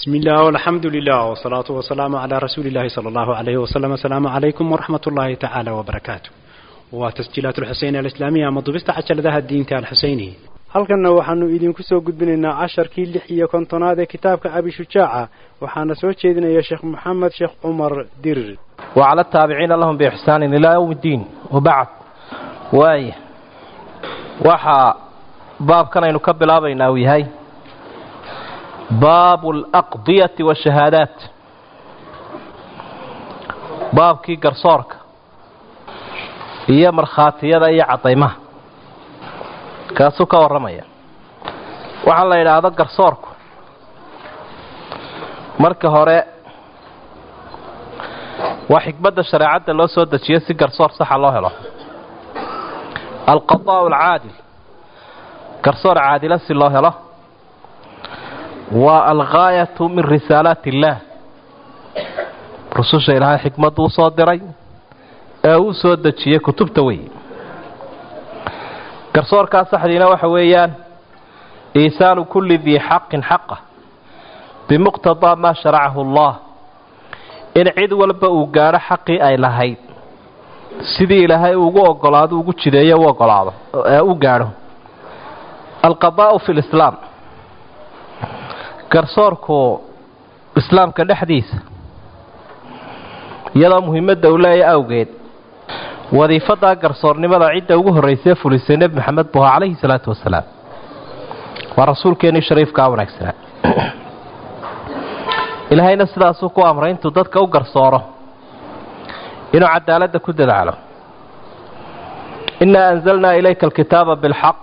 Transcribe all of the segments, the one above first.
بسم الله والحمد لله والصلاة والسلام على رسول الله صلى الله عليه وسلم السلام عليكم ورحمة الله تعالى وبركاته وتسجيلات الحسين الإسلامية مضبست عشر ذا الدين الحسيني halkanna waxaanu idinku soo gudbinaynaa casharkii lix iyo kontonaad ee kitaabka abi shujaaca waxaana soo jeedinaya sheekh maxamed sheekh cumar dirir وعلى التابعين لهم بإحسان إلى يوم الدين وبعد واي waxaa baabkan aynu ka bilaabaynaa uu yahay baabu alaqdiyati waashahaadaat baabkii garsoorka iyo markhaatiyada iyo caddaymaha kaasuu ka warramaya waxaa la yidhaahdo garsoorku marka hore waa xikmadda shareecadda loo soo dejiyo si garsoor saxa loo helo alqadaa'u alcaadil garsoor caadila si loo helo waa alghaayatu min risaalaati illaah rususha ilaahay xikmaddu u soo diray ee uu soo dejiyey kutubta wey garsoorkaa saxdiina waxa weeyaan iisaanu kulli dii xaqin xaqa bimuqtadaa maa sharacahu allah in cid walba uu gaadho xaqii ay lahayd sidii ilaahay ugu ogolaado ugu jideeyo u ogolaado ee u gaadho alqadaa'u fi lislaam garsoorku islaamka dhexdiisa iyadoo muhiimadda uu leeya awgeed wadiifadaa garsoornimada cidda ugu horraysee fulisay nebi maxamed buha calayhi salaatu wasalaam waa rasuulkeennii shariifkaa wanaagsanaa ilaahayna sidaasuu ku amray intuu dadka u garsooro inuu cadaaladda ku dadaalo innaa anzalnaa ilayka alkitaaba bilxaq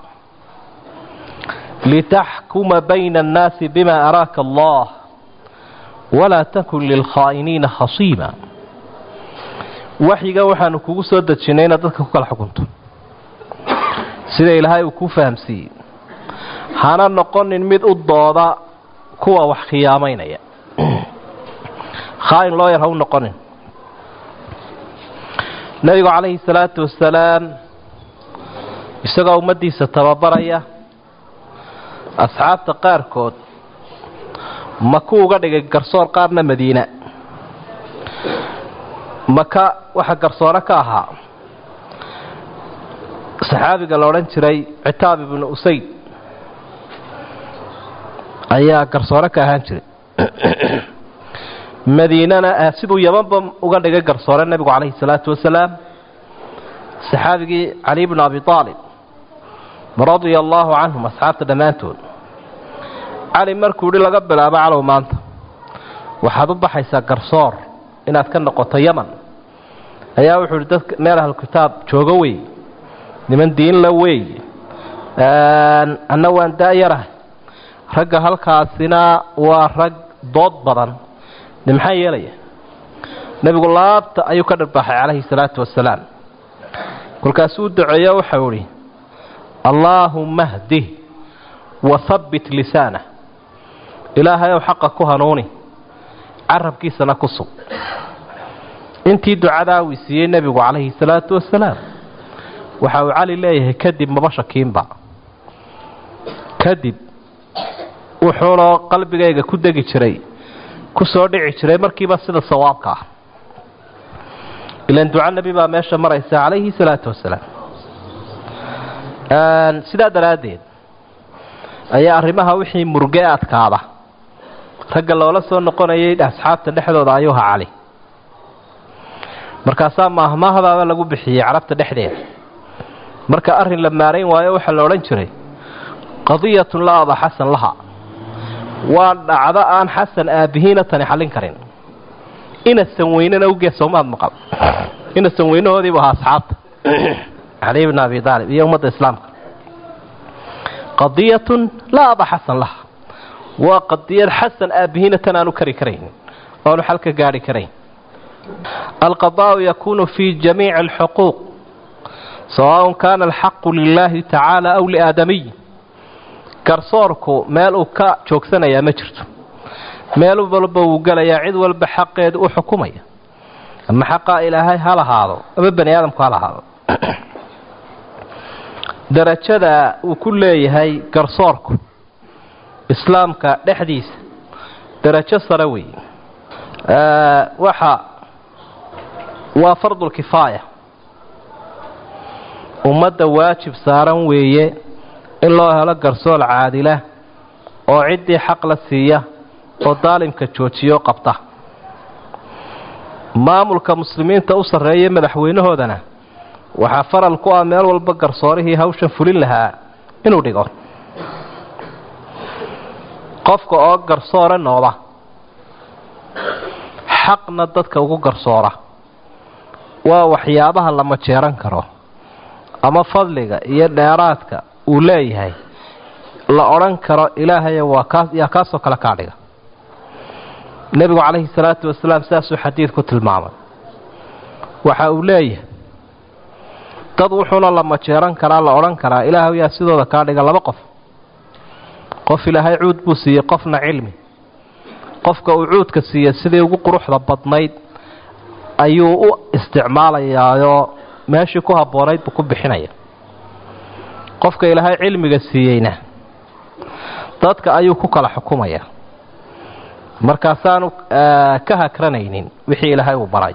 litaxkuma bayna annaasi bima araaka allah walaa takun lilkhaa'iniina khasiima waxyiga waxaanu kugu soo dejinnay inaad dadka ku kala xukunto sida ilaahay uu kuu fahamsiiyey hana noqonin mid u dooda kuwa wax khiyaamaynaya khaa'in loo yar ha u noqonin nebigu calayhi salaatu wasalaam isagoo ummaddiisa tababaraya asxaabta qaarkood maku uga dhigay garsoor qaarna madiina maka waxaa garsoore ka ahaa saxaabiga la odhan jiray citaab ibnu usayd ayaa garsoore ka ahaan jiray madiinana siduu yabanba uga dhigay garsoore nebigu calayhi salaatu wasalaam saxaabigii cali bnu abi aalib radia allaahu canhum asxaabta dhammaantood cali markuu yidhi laga bilaabo calow maanta waxaad u baxaysaa garsoor inaad ka noqoto yaman ayaa wuxuu yidhi dadka meel ahlukitaab joogo wey niman diinla wey anna waan daayarahay ragga halkaasina waa rag dood badan de maxaa yeelaya nebigu laabta ayuu ka dharbaaxay calayhi salaatu wasalaam kolkaasuu u duceeyo waxau idhi allaahumma hdih wahabbit lisaanah ilaahay ow xaqa ku hanuuni carabkiisana ku sug intii ducadaa uu siiyey nebigu calayhi salaatu wasalaam waxa uu cali leeyahay kadib maba shakiinba kadib wuxuunoo qalbigayga ku degi jiray ku soo dhici jiray markiiba sida sawaabka ah ilan duca nebi baa meesha maraysa calayhi salaatu wasalaam sidaa daraaddeed ayaa arrimaha wixii murge adkaada ragga loola soo noqonayay asxaabta dhexdooda ayuu ha cali markaasaa maahmaahdaaba lagu bixiyey carabta dhexdeeda marka arrin la maarayn waayo waxaa la odhan jiray qadiyatun la aba xasan laha waa dhacdo aan xasan aabbihiina tani xallin karin inasan weynena ugeed soomaad maqal inasan weynahoodiibu ahaa asxaabta cali bn abi aalib iyo ummadda islaamka qadiyatun laa aba xasan laha waa qadiyad xasan aabbihiina tan aanu kari karayn oanu xal ka gaadhi karayn alqadaa'u yakuunu fii jamiici alxuquuq sawaaءun kaana alxaqu lilaahi tacaala aw liaadamiy garsoorku meel uu ka joogsanayaa ma jirto meel walba wuu gelayaa cid walba xaqeedu u xukumaya ama xaqaa ilaahay ha lahaado ama bani aadamku ha lahaado darajada uu ku leeyahay garsoorku islaamka dhexdiisa darajo sare wey waxa waa fardulkifaaya ummadda waajib saaran weeye in loo helo garsool caadila oo ciddii xaq la siiya oo daalimka joojiyo qabta maamulka muslimiinta u sarreeya madaxweynahoodana waxaa faral ku ah meel walba garsoorihii hawshan fulin lahaa inuu dhigo qofka oo garsoore nooda xaqna dadka ugu garsoora waa waxyaabaha la majeeran karo ama fadliga iyo dheeraadka uu leeyahay la odhan karo ilaahaya waa kaas yaa kaasoo kale kaa dhiga nebigu calayhi salaatu wasalaam sidaasuu xadiid ku tilmaamay waxa uu leeyahay dad wuxuuna la majeeran karaa la odhan karaa ilaahay yaa sidooda kaa dhiga laba qof qof ilaahay cuud buu siiyey qofna cilmi qofka uu cuudka siiyey sidii ugu quruxda badnayd ayuu u isticmaalayaayoo meeshii ku habboonayd buu ku bixinaya qofka ilaahay cilmiga siiyeyna dadka ayuu ku kala xukumaya markaasaanu ka hakranaynin wixii ilaahay uu baray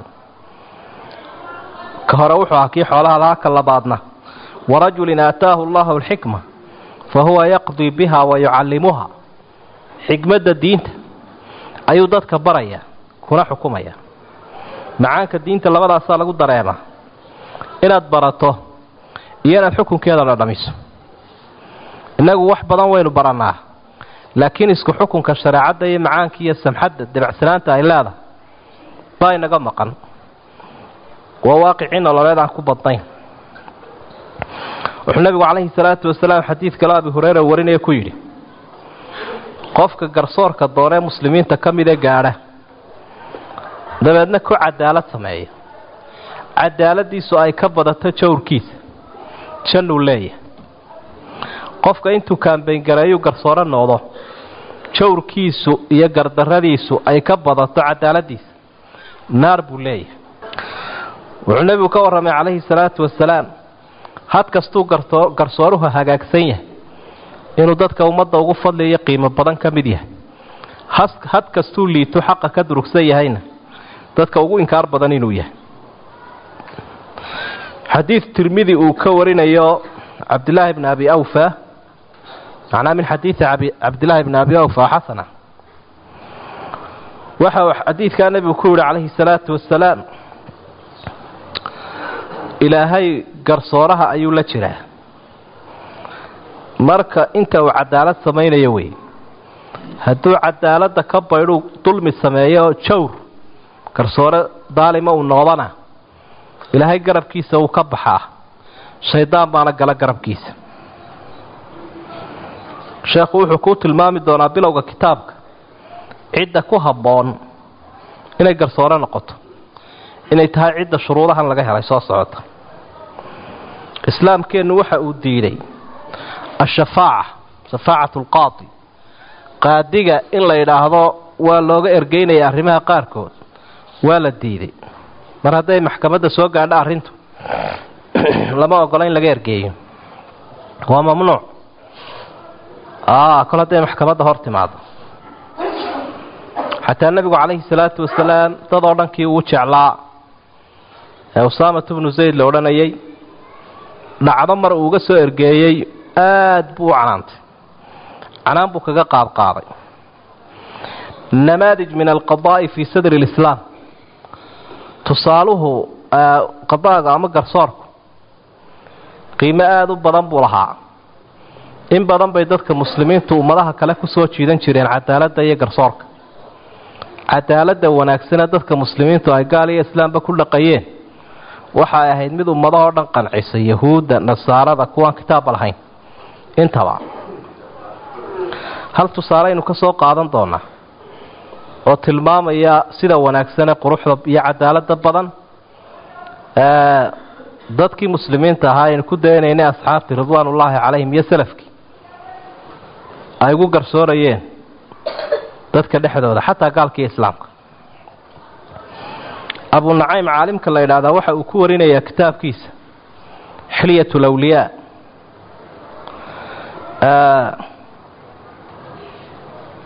ka hore wuxuu ahaa kii xoolaha lahaa ka labaadna warajulin aataahu allahu alxikma fa huwa yaqdii biha wa yucallimuha xikmadda diinta ayuu dadka baraya kuna xukumaya macaanka diinta labadaasaa lagu dareema inaad barato iyo inaad xukunkeeda dhadhamiso innagu wax badan waynu barannaa laakiin isku xukunka shareecadda iyo macaanka iyo samxadda debacsanaanta ay leedahay baa inaga maqan waa waaqicii nololeed aan ku badnayn wuxuu nebigu calayhi salaatu wasalaam xadiid kale abi hureyra warinaya ku yidhi qofka garsoorka doonee muslimiinta ka midee gaadha dabeedna ku cadaalad sameeya cadaaladiisu ay ka badato jawrkiisa jannuu leeyahay qofka intuu kaambayngareeyuu garsooro noqdo jawrkiisu iyo gardarradiisu ay ka badato cadaaladiisa naar buu leeyahay wuxuu nebigu ka warramay calayhi salaatu wasalaam had kastuu garsooruhu hagaagsan yahay inuu dadka ummadda ugu fadliyo qiimo badan ka mid yahay had kastuu liito xaqa ka durugsan yahayna dadka ugu inkaar badan inuu yahay xadiid tirmidi uu ka warinayo cabdilaahi bni abi awfa macnaa min xadiidi cabdilaahi bni abi awfa xasana waxa uu xadiidkaa nebigu ku yihi calayhi salaatu wasalaam ilaahay garsooraha ayuu la jiraa marka inta uu cadaalad samaynayo wey hadduu cadaaladda ka baydhuu dulmi sameeyo jawr garsoore daalima uu noqdana ilaahay garabkiisa wuu ka baxaa shaydaan baana gala garabkiisa sheekhu wuxuu kuu tilmaami doonaa bilowga kitaabka cidda ku habboon inay garsoore noqoto inay tahay cidda shuruudahan laga helay soo socota islaamkeennu waxa uu diiday ashafaaca shafaacatu alqaadi qaadiga in la yidhaahdo waa looga ergeynaya arrimaha qaarkood waa la diiday mar hadday maxkamadda soo gaadho arrintu lama ogola in laga ergeeyo waa mamnuuc kol hadday maxkamadda hor timaado xataa nebigu calayhi salaatu wasalaam dad oo dhankii uu jeclaa ee usaamat bnu zayd la odhanayay dhacdo mar uu uga soo ergeeyey aad buu u canaantay canaan buu kaga qaadqaaday namaadij min alqadaa'i fii sadri lislaam tusaaluhu qadaaga ama garsoorku qiimo aada u badan buu lahaa in badan bay dadka muslimiintu ummadaha kale ku soo jiidan jireen cadaaladda iyo garsoorka cadaaladda wanaagsane dadka muslimiintu ay gaal iyo islaamba ku dhaqayeen waxay ahayd mid ummadahoo dhan qancisa yahuudda nasaarada kuwaan kitaabba lahayn intaba hal tusaaleynu ka soo qaadan doonaa oo tilmaamaya sida wanaagsane quruxda iyo cadaaladda badan dadkii muslimiinta ahaa aynu ku daynaynay asxaabtii ridwaanullaahi calayhim iyo salafkii ay ugu garsoorayeen dadka dhexdooda xataa gaalka iyo islaamka abu nacaym caalimka la yidhaahdaa waxa uu ku warinayaa kitaabkiisa xilyat lawliyaa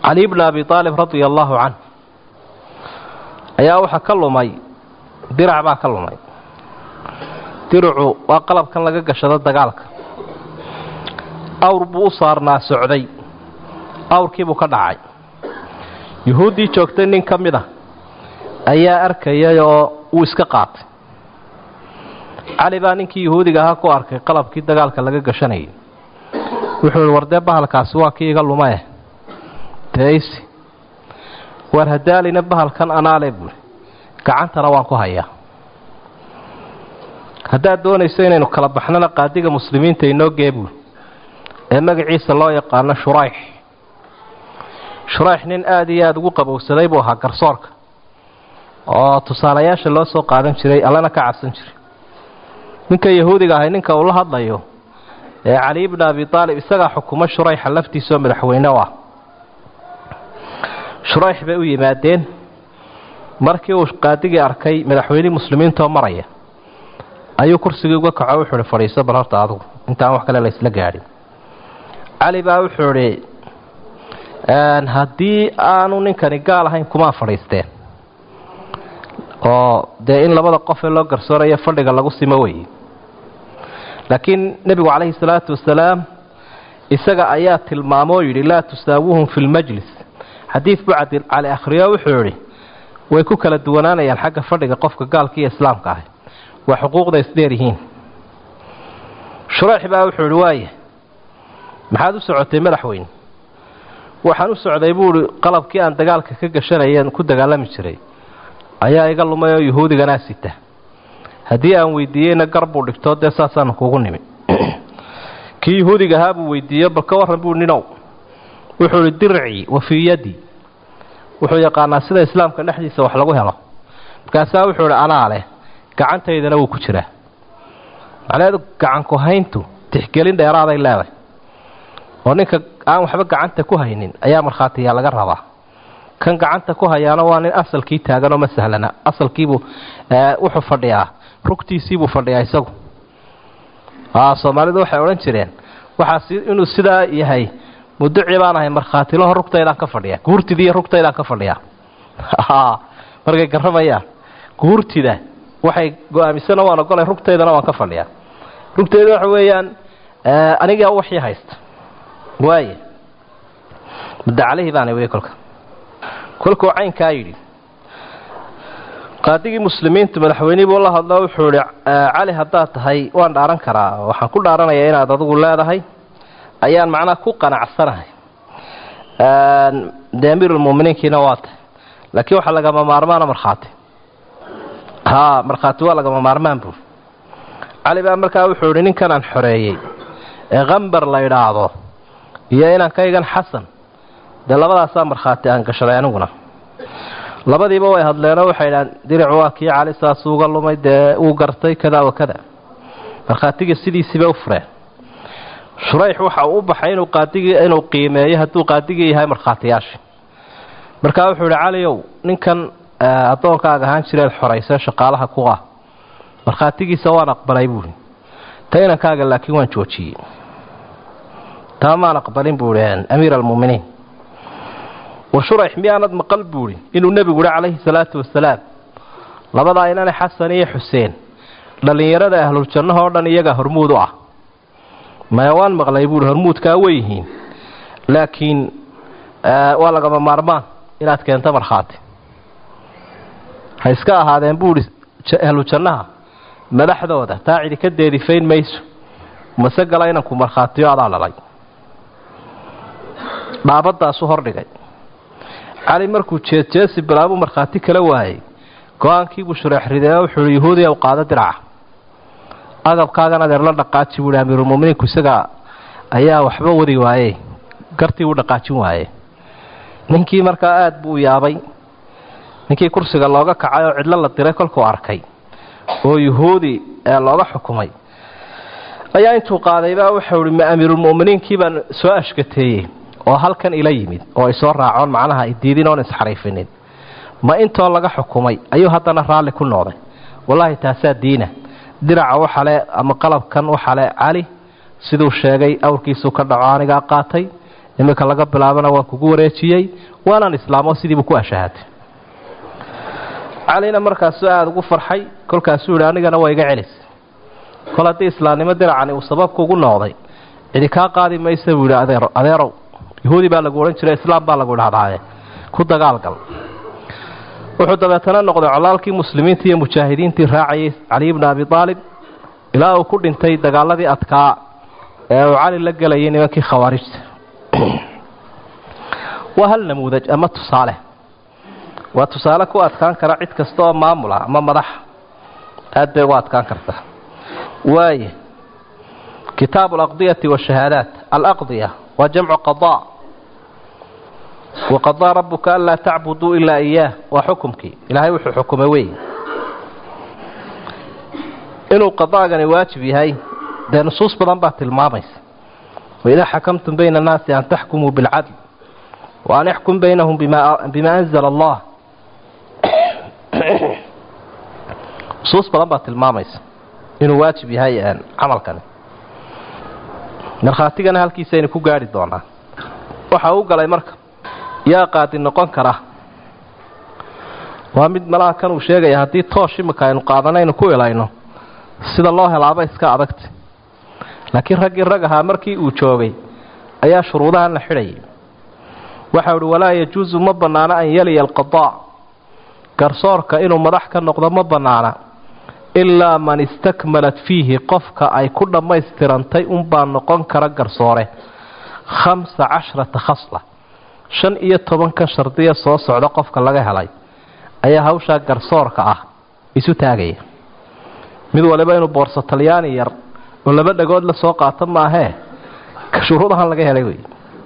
cali bni abi aalib radia allaahu canh ayaa waxaa ka lumay dirac baa ka lumay diracu waa qalabkan laga gashado dagaalka awr buu u saarnaa socday awrkiibuu ka dhacay yuhuuddii joogtay nin ka mid a ayaa arkayay oo wuu iska qaatay cali baa ninkii yuhuudiga ahaa ku arkay qalabkii dagaalka laga gashanayay wuxuu ihi wardee bahalkaasi waa kii iga lumae deeysi waar hadaalina bahalkan anaale buuri gacantana waan ku hayaa haddaad doonayso inaynu kala baxnana qaadiga muslimiinta inoo gee buuri ee magaciisa loo yaqaano shurayx shurayx nin aada iyo aada ugu qabowsaday buu ahaa garsoorka oo tusaalayaasha loo soo qaadan jiray allana ka cabsan jiray ninka yahuudiga ahay ninka uu la hadlayo ee cali bni abi aalib isagaa xukumo shurayxa laftiisaoo madaxweyne u ah shurayx bay u yimaadeen markii uu qaadigii arkay madaxweynihii muslimiintaoo maraya ayuu kursigii uga kaco wuxuu ihi fadhiiso bal horta adugu intaan wax kale laysla gaadhin cali baa wuxuu idhi haddii aanu ninkani gaal ahayn kumaa fadhiisteen oo dee in labada qof ee loo garsoorayo fadhiga lagu simo weye laakiin nebigu calayhi salaatu wasalaam isaga ayaa tilmaamo oo yidhi laa tusaawuhum fi lmajlis xadiid buu cali akhriyo wuxuu yidhi way ku kala duwanaanayaan xagga fadhiga qofka gaalka iyo islaamka ah waa xuquuqda isdheer yihiin shurayx baa wuxuu yidhi waaya maxaad u socotay madaxweyne waxaan u socday buu ihi qalabkii aan dagaalka ka gashanayeen ku dagaalami jiray ayaa iga lumay oo yuhuudiganaa sita haddii aan weydiiyeyna gar buu dhigtoo dee saasaanu kugu nimi kii yuhuudiga ahaa buu weydiiyo bal ka warran buu ninow wuxuu ihi dircii wa fii yaddi wuxuu yaqaanaa sida islaamka dhexdiisa wax lagu helo markaasaa wuxuu idhi anaa leh gacantaydana wuu ku jiraa macnaheedu gacanku hayntu tixgelin dheeraaday leeday oo ninka aan waxba gacanta ku haynin ayaa markhaatiyaa laga rabaa kan gacanta ku hayaana waa nin asalkii taaganoo ma sahlana asalkiibuu wuxuu fadhiyaa rugtiisiibuu fadhiyaa isagu soomaalidu waxay odhan jireen waxaas inuu sidaa yahay muduci baan ahay markhaatilaho rugtaydaan ka fadhiya guurtidiiyo rugtaydaan ka fadhiyaa markay garamayaan guurtida waxay go-aamisana waan ogolay rugtaydana waan ka fadhiyaa rugtayda waxa weeyaan anigaa waxii haysta waaya mudda calihii baana wey kolka kolkuu caynkaa yidhi qaadigii muslimiintu madaxweynihii buu la hadlo wuxuu idhi cali haddaad tahay waan dhaaran karaa waxaan ku dhaaranayaa inaad adigu leedahay ayaan macnaha ku qanacsanahay dee amiirulmuminiinkiina waa tahay laakiin waxaa lagama maarmaana markhaati haa markhaati waa lagama maarmaan buuri cali baa markaa wuxuu idhi ninkanaan xoreeyey ee kambar la idhaahdo iyo inankaygan xasan dee labadaasaa markhaati aan gashaday aniguna labadiiba way hadleenoo waxay idhahaan diricu waa kii cali saasuu uga lumay dee uu gartay kada wa kada markhaatiga sidiisiiba u fureen shurayx waxa uu u baxay inuu qaadigii inuu qiimeeyo hadduu qaadigii yahay markhaatiyaashii markaa wuxuu idhi caliow ninkan addoonkaaga ahaan jireed xoraysa shaqaalaha ku ah markhaatigiisa waan aqbalay buuhi ta inankaaga laakiin waan joojiyey taa maan aqbalin buuhi amiir almu'miniin war shurayx miyaanad maqal buuhi inuu nebigu ihi calayhi salaatu wasalaam labadaa inane xasan iyo xuseen dhallinyarada ahluljannaha oo dhan iyagaa hormuud u ah maya waan maqlay buuhi hormuudkaa way yihiin laakiin waa lagama maarmaan inaad keento markhaati ha iska ahaadeen buuhi ahlujannaha madaxdooda taa cidi ka deedifayn mayso mase gala inanku markhaatiyo adaa dhalay dhaabadaasu hordhigay cali markuu jeedjeesi bilaabuu markhaati kala waayey go-aankiibuu shureex ridee wuxuu ihi yahuudiya u qaado diraca agabkaagan adeer la dhaqaaji buuhi amiirulmuminiinku isagaa ayaa waxba wadi waaye gartii uu dhaqaajin waaye ninkii markaa aada buu yaabay ninkii kursiga looga kacay oo cidlo la diray kolkuu arkay oo yuhuudi ee looga xukumay ayaa intuu qaadaybaa waxau ihi ma amiirulmu'miniinkii baan soo ashkateeyey oo halkan ila yimid oo ay soo raacoon macnaha idiidin oon isxariifinin ma intoo laga xukumay ayuu haddana raalli ku noqday wallaahi taasaa diina diraca waxale ama qalabkan waxale cali siduu sheegay awrkiisuu ka dhaco anigaa qaatay iminka laga bilaabana waan kugu wareejiyey waanaan islaamo sidiibu ku ashahaatay calina markaasuu aada ugu farxay kolkaasuu yihi anigana waa iga celis kol haddii islaamnimo diracani uu sababka ugu noqday cidi kaa qaadi maysa buu yidhi adeer adeerow yahuudi baa lagu odhan jiray islaam baa lagu idhahdaaye ku dagaalgal wuxuu dabeetana noqday colaalkii muslimiintii iyo mujaahidiintii raacayay cali bni abi aalib ilaa uu ku dhintay dagaaladii adkaa ee uu cali la gelayay nimankii khawaarijta waa hal namuudaj ama tusaale waa tusaale ku adkaan kara cid kasta oo maamula ama madaxa aad bay ugu adkaan kartaa waaya kitaabu alaqdiyati washahaadaat alaqdiya waa jamcu qadaa waqadaa rabuka anlaa tacbuduu ilaa iyaah waa xukumkii ilaahay wuxuu xukumay wey inuu qadaagani waajib yahay dee nusuus badan baa tilmaamaysa waidaa xakamtum bayna annaasi an taxkumuu bilcadl wa an ixkum baynahum bima anzala allah nusuus badan baa tilmaamaysa inuu waajib yahay camalkani markhaatigana halkiisaynu ku gaari doonaa waxa u galay marka yaa qaadi noqon kara waa mid malaha kan uu sheegaya haddii toosh imika aynu qaadanaynu ku ilayno sida loo helaaba iska adagta laakiin raggii rag ahaa markii uu joogay ayaa shuruudahan la xidhayay waxau ihi walaa yajuusu ma bannaano an yaliya alqadaa garsoorka inuu madax ka noqdo ma bannaana ilaa man istakmalat fiihi qofka ay ku dhammaystirantay unbaa noqon kara garsoore khamsa cashrata khasla shan iyo tobanka shardiya soo socda qofka laga helay ayaa hawshaa garsoorka ah isu taagaya mid waliba inuu boorso talyaani yar oo laba dhagood la soo qaato maahee shuruudahan laga helay wey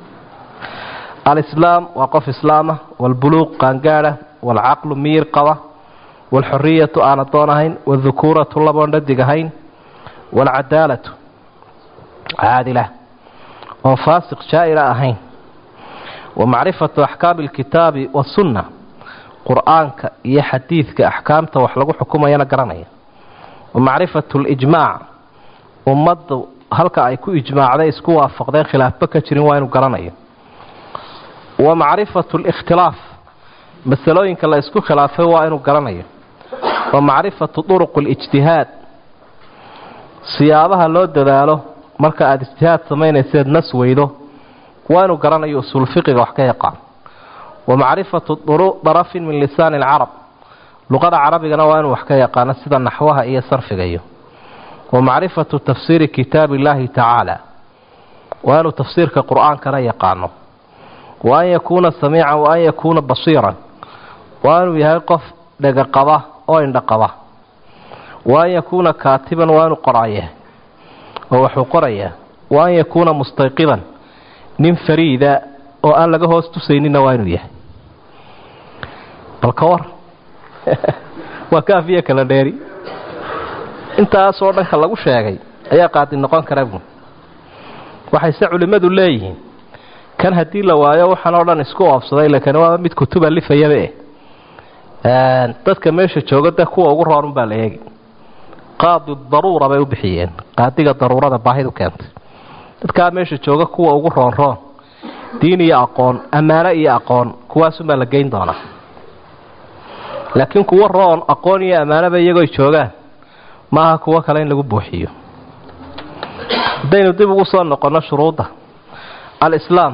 alislaam waa qof islaama walbuluuq qaangaadha waalcaqlu miyir qaba waalxoriyatu aan adoon ahayn waaldukuuratu laboon dhadig ahayn waalcadaalatu caadila oon faasiq jaa'ira ahayn wa macrifatu axkaami alkitaabi wasunna qur-aanka iyo xadiidka axkaamta wax lagu xukumayana garanaya wa macrifatu alijmaac ummaddu halka ay ku ijmaacday isku waafaqdeen khilaafba ka jirin waa inuu garanayo wa macrifatu alikhtilaaf masalooyinka la isku khilaafay waa inuu garanayo wa macrifatu duruq alijtihaad siyaabaha loo dadaalo marka aada ijtihaad samaynayseed nas weydo waa inuu garanayo usuul fiqiga wax ka yaqaan wa macrifatu darafin min lisaani alcarab luqada carabigana waa inuu wax ka yaqaano sida naxwaha iyo sarfigayo wa macrifatu tafsiiri kitaabi illaahi tacaala waa inuu tafsiirka qur-aankana yaqaano wa an yakuuna samiican wa an yakuuna basiiran waa inuu yahay qof dhegaqaba oo indhaqaba wa an yakuuna kaatiban waa inuu qoraya oo waxuu qorayaa wa an yakuuna mustayqidan nin fariida oo aan laga hoos tusaynina waa inuu yahay bal ka war waa kaafiya kala dheeri intaasoo dhanka lagu sheegay ayaa qaadi noqon kara buun waxayse culimmadu leeyihiin kan haddii la waayo waxaan oo dhan isku oobsaday lakani waa mid kutuba lifayaba eh dadka meesha jooga de kuwa ugu roorun baa la eegi qaadi daruura bay u bixiyeen qaadiga daruurada baahidu keentay dadkaa meesha jooga kuwa ugu roonroon diin iyo aqoon ammaano iyo aqoon kuwaasunbaa la geyn doonaa laakiin kuwo roon aqoon iyo ammaanoba iyagooy joogaan maaha kuwo kale in lagu buuxiyo haddaynu dib ugu soo noqonno shuruudda alislaam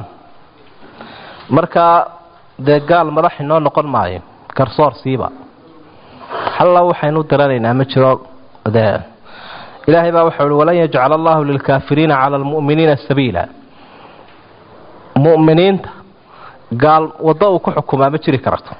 markaa dee gaal madax inoo noqon maayo garsoor siiba halla waxaynu diranaynaa ma jiro dee ilaahay baa waxau uhi walan yajcala allahu lilkaafiriina cala almu'miniina sabiila mu'miniinta gaal waddo uu ku xukumaa ma jiri karto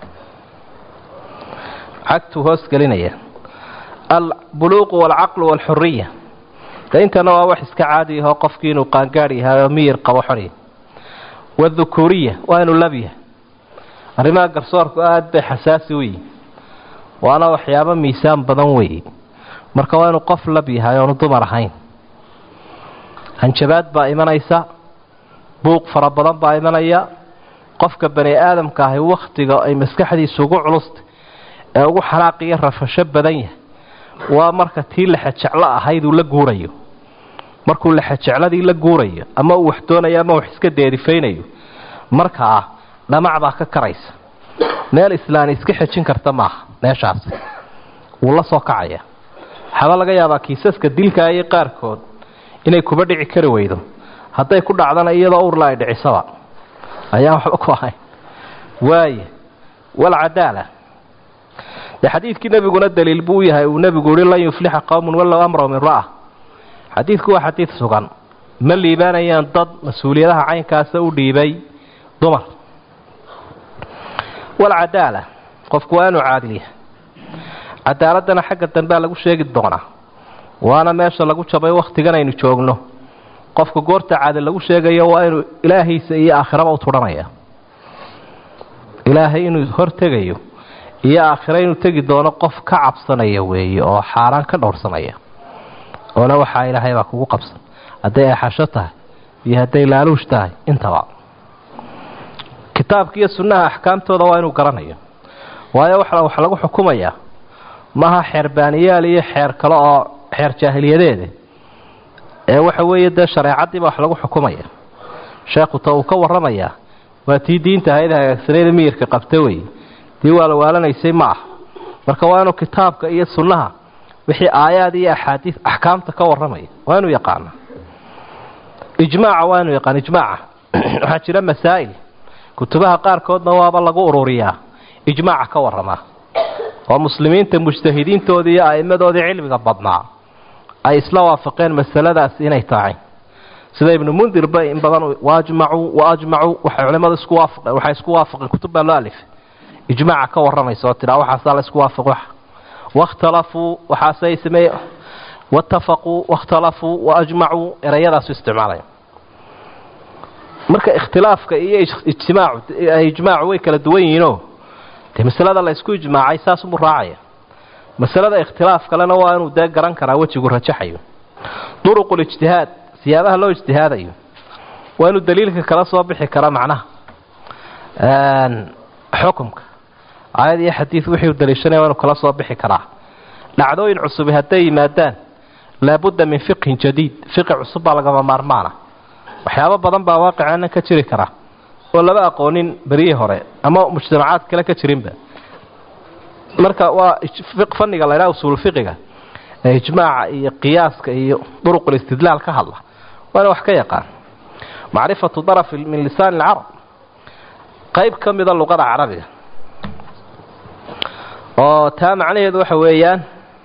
cagtuu hoos gelinaya albuluuqu waalcaqlu waalxuriya de intana waa wax iska caadi ahoo qofkii inuu qaangaadh yahay oo miyir qabo xorya waadhukuuriya waa inuu lab yahay arrimaha garsoorku aada bay xasaasi u yihi waana waxyaabo miisaan badan weeye marka waa inuu qof lab yahay oonu dumar ahayn hanjabaad baa imanaysa buuq fara badan baa imanaya qofka bani aadamka ahi wakhtiga ay maskaxdiisu ugu culustay ee ugu xanaaqiyo rafasho badan yahay waa marka tii laxa jeclo ahayd uu la guurayo markuu lexejecladii la guurayo ama uu wax doonayo ama wax iska deerifaynayo markaa dhamac baa ka karaysa meel islaani iska xejin karta maaha meeshaasi wuu la soo kacaya waxaaba laga yaabaa kiisaska dilka iyo qaarkood inay kuba dhici kari weydo hadday ku dhacdana iyadoo urla ay dhicisaba ayaan waxba ku ahayn waaye walcadaala dee xadiidkii nebiguna daliil buu u yahay uu nebigu yihi lan yuflixa qowmun wallow amraw min ra'a xadiidku waa xadiid sugan ma liibaanayaan dad mas-uuliyadaha caynkaasa u dhiibay dumar walcadaala qofku waa inuu caadil yahay cadaaladdana xagga dambea lagu sheegi doonaa waana meesha lagu jabay wakhtigan aynu joogno qofka goorta caadil lagu sheegayo waa inuu ilaahiisa iyo aakhiraba u tudhanaya ilaahay inuu hortegayo iyo aakhiro inuu tegi doono qof ka cabsanaya weeye oo xaaraan ka dhowrsanaya oona waxaa ilaahay baa kugu qabsan hadday axasho tahay iyo hadday laaluush tahay intaba kitaabka iyo sunnaha axkaamtooda waa inuu garanayo waayo wax lagu xukumayaa maaha xeer baaniyaal iyo xeer kale oo xeer jaahiliyadeede ee waxa weeye dee shareecaddiiba wax lagu xukumaya sheekhu ta uu ka warramayaa waa tii diinta ahayd hagaagsaneeda miyirka qabta weye tii waalawaalanaysay ma ah marka waa inuu kitaabka iyo sunnaha wixii aayaad iyo axaadiis axkaamta ka warramaya waa inuu yaqaana ijmaaca waa inuu yaqaano ijmaaca waxaa jira masaa'il kutubaha qaarkoodna waaba lagu ururiyaa ijmaaca ka warramaa oo muslimiinta mujtahidiintoodii iyo a'immadoodii cilmiga badnaa ay isla waafaqeen masaladaas inay tahay sida ibnu mundirba in badan waajmacuu waajmacuu waxay culimmadu isku waafaqeen waxay isku waafaqeen kutub baa loo alifay ijmaaca ka warramaysa oo tidhaa waxaasaa la isku waafaq wax wakhtalafuu waxaasay sameeye waatafaquu wakhtalafuu waajmacuu erayadaasu isticmaalaya marka ikhtilaafka iyo ijtimaacu ijmaacu way kala duwan yihiinoo dee masalada la ysku ijmaacay saasubuu raacaya masalada ikhtilaaf kalena waa inuu dee garan karaa wejigu rajaxayo duruqulijtihaad siyaabaha loo ijtihaadayo waa inuu daliilka kala soo bixi kara macnaha xukumka aayad iyo xadiid wixii u daliishanaya waa inuu kala soo bixi karaa dhacdooyin cusubi hadday yimaadaan laabudda min fiqhin jadiid fiqi cusub baa lagama maarmaana waxyaabo badan baa waaqicana ka jiri kara oo laba aqoonin berihii hore ama mujtamacaad kale ka jirinba marka waa fanniga la ydhaha usuulfiqiga ee ijmaaca iyo qiyaaska iyo duruqulistidlaal ka hadla waana wax ka yaqaan macrifatu daraf min lisaan alcarab qayb ka mida luqada carabiga oo taa macnaheedu waxa weeyaan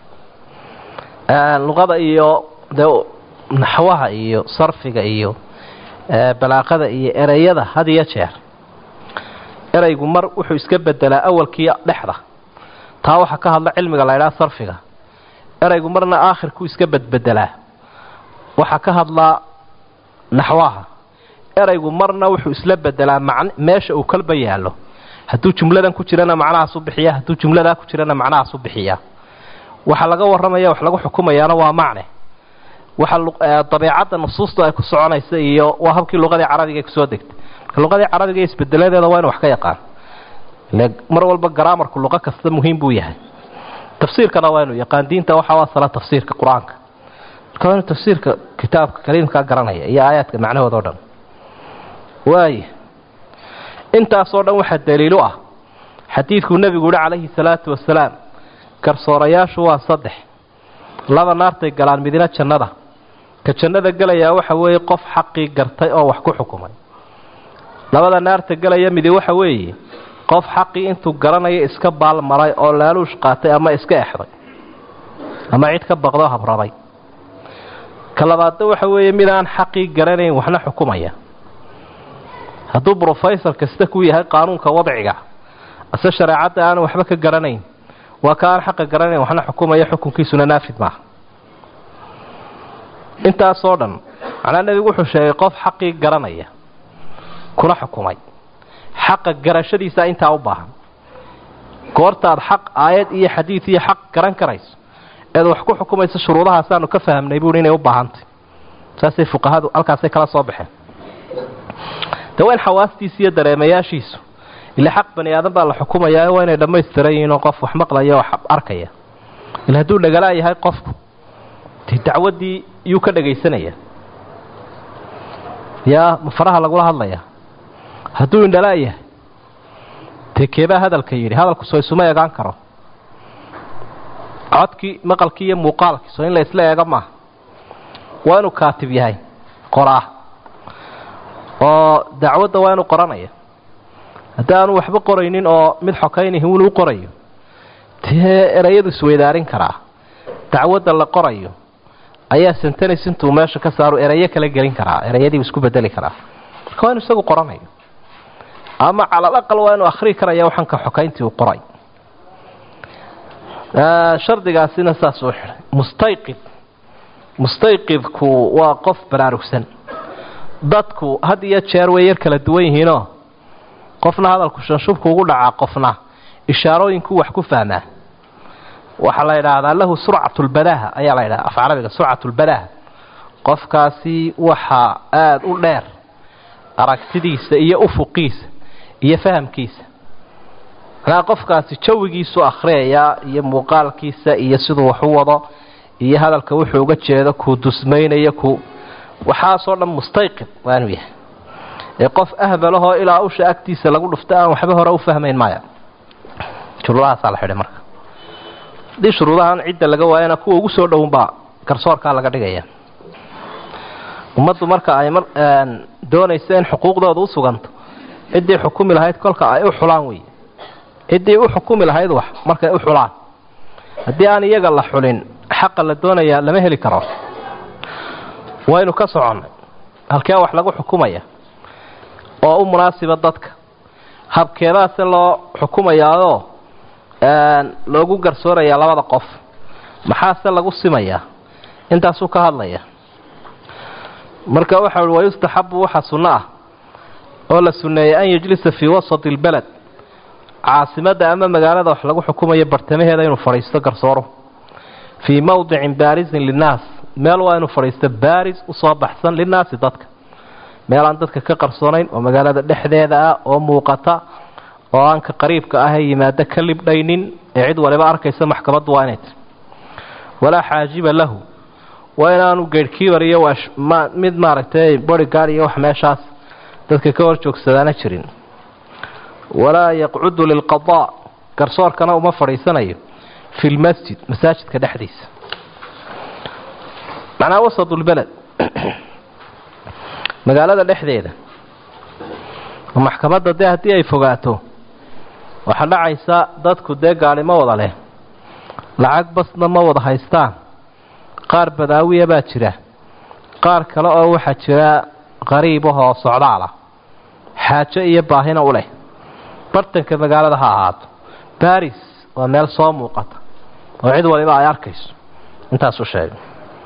luqada iyo dee naxwaha iyo sarfiga iyo balaaqada iyo ereyada had iyo jeer ereygu mar wuxuu iska bedelaa awalkii dhexda taa waxaa ka hadla cilmiga la ydhaha sarfiga ereygu marna aakhirkuu iska bedbedelaa waxaa ka hadlaa naxwaha ereygu marna wuxuu isla bedelaa man meesha uu kalba yaallo hadduu jumladan ku jirana macnahaas u bixiya hadduu jumladaa ku jirana macnahaas u bixiyaa waxa laga warramaya wax lagu xukumayaana waa macne waxa dabeecadda nusuustu ay ku soconaysa iyo waa habkii luqadii carabiga ay kusoo degtay marka luqadii carabiga isbedeladeeda waa inu wax ka yaqaan ile mar walba garaamarku luqo kasta muhiim buu yahay tafsiirkana waa inuu yaqaan diinta waxaa asala tafsiirka qur-aanka marka waa inuu tafsiirka kitaabka kaliimkaa garanaya iyo aayaadka macnahooda o dhan waaya intaasoo dhan waxaa daliilu ah xadiidkuu nebigu yihi calayhi salaatu wasalaam garsoorayaashu waa saddex laba naartay galaan midina jannada ka jannada gelayaa waxa weeye qof xaqii gartay oo wax ku xukumay labada naarta gelaya midi waxa weeye qof xaqii intuu garanayo iska baalmaray oo laaluush qaatay ama iska exday ama cid ka baqdoo habrabay ka labaadna waxa weeye mid aan xaqii garanayn waxna xukumaya hadduu brofesor kasta ku yahay qaanuunka wadciga ase shareecadda aanu waxba ka garanayn waa ka aan xaqa garanayn waxna xukumaya xukunkiisuna naafid maaha intaasoo dhan macnaa nebigu wuxuu sheegay qof xaqii garanaya kuna xukumay xaqa garashadiisa intaa u baahan goortaad xaq aayad iyo xadiid iyo xaq garan karayso eed wax ku xukumayso shuruudahaasaanu ka fahamnay buui inay u baahantay saasay fuqahadu halkaasay kala soo baxeen de waa in xawaastiisa iyo dareemayaashiisu ila xaq bani aadan baa la xukumayaa waa inay dhammaystiran yihiinoo qof wax maqlaya wax arkaya ila hadduu dhagalaa yahay qofku de dacwaddii yuu ka dhagaysanaya yaa ma faraha lagula hadlaya hadduu indhala yahay dee keebaa hadalka yidhi hadalku soo isuma eegaan karo codkii maqalkii iyo muuqaalkii soo in la isla eego maaha waa inuu kaatib yahay qoraa oo dacwadda waa inuu qoranaya haddii aanu waxba qoraynin oo mid xokaynihi inuu qorayo dee erayadu isweydaarin karaa dacwadda la qorayo ayaa sentanis intuu meesha ka saaru erayo kala gelin karaa erayadiibu isku bedeli karaa marka waa inu isagu qoranayo ama calal aqal waa inuu akhrii karaya waxanka xokayntii uu qoray shardigaasina saas uu xidhay mustayqid mustayqidku waa qof baraarugsan dadku had iyo jeer way yar kala duwan yihiinoo qofna hadalku shanshubku ugu dhacaa qofna ishaarooyinku wax ku fahmaa waxaa la yidhaahdaa lahu surcatulbadaaha ayaa la yidhahda af carabiga surcatulbadaaha qofkaasi waxaa aada u dheer aragtidiisa iyo ufuqiisa iyo fahamkiisa manaa qofkaasi jawigiisu akhriyayaa iyo muuqaalkiisa iyo siduu wax u wado iyo hadalka wuxuu uga jeedo kuu dusmaynayo ku waxaasoo dhan mustayqid waa inuu yahay ee qof ahbalahoo ilaa usha agtiisa lagu dhufto aan waxba hore u fahmayn maya shuruudahaasaa la xidhay marka haddii shuruudahan cidda laga waayana kuwa ugu soo dhownbaa garsoorkaa laga dhigaya ummaddu marka ay doonayso in xuquuqdooda u suganto ciddii xukumi lahayd kolka ay u xulaan wey ciddii u xukumi lahayd wax markay u xulaan haddii aan iyaga la xulin xaqa la doonayaa lama heli karo waynu ka soconnay halkee wax lagu xukumaya oo u munaasiba dadka habkeedaase loo xukumayaadoo loogu garsoorayaa labada qof maxaase lagu simayaa intaasuu ka hadlaya marka waxa uhi wayustaxabu waxaa sunno ah oo la sunneeyey an yajlisa fii wasati albaled caasimadda ama magaalada wax lagu xukumayo bartamaheeda inuu fadhiisto garsooro fii mawdicin baarisin linnaas meel waa inuu fadhiisto baaris usoo baxsan linnaasi dadka meel aan dadka ka qarsoonayn oo magaalada dhexdeeda ah oo muuqata oo aan ka qariibka ahee yimaado ka libdhaynin ee cid waliba arkaysa maxkamaddu waa inay tir walaa xaajiba lahu waa inaanu geedhkiibar iyo mid maaragtay bodygaard iyo wax meeshaas dadka ka hor joogsadaana jirin walaa yaqcudu lilqadaa garsoorkana uma fadhiisanayo fi lmasjid masaajidka dhexdiisa macnaa wasadulbeled magaalada dhexdeeda oo maxkamadda dee haddii ay fogaato waxaa dhacaysa dadku dee gaadhi ma wada leh lacag basna ma wada haystaan qaar badaawiya baa jira qaar kale oo waxaa jira qariibahoo socdaalah xaajo iyo baahina u leh bartanka magaalada ha ahaato baris waa meel soo muuqata oo cid waliba ay arkayso intaasuu sheegay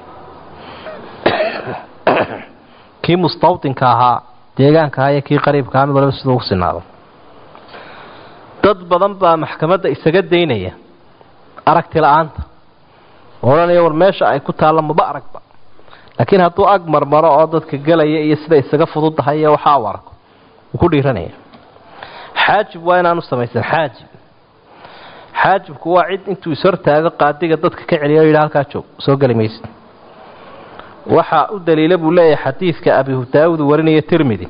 kii mustawdinka ahaa deegaanka ahaa iyo kii qariibka ahaa mid waliba siduu ugu sinaado dad badan baa maxkamadda isaga daynaya aragti la-aanta odhanaya war meesha ay ku taalla maba aragba laakiin hadduu ag marmaro oo dadka gelaya iyo sida isaga fududdahay iyo waxaa u arko wuu ku dhiiranaya xaajib waa inaanu samaysan xaajib xaajibku waa cid intuu ishortaago qaadiga dadka ka celiya o yidhi halkaa joog soo geli maysa waxaa u daliila buu leeyahay xadiidka abi daawud warinaya tirmidi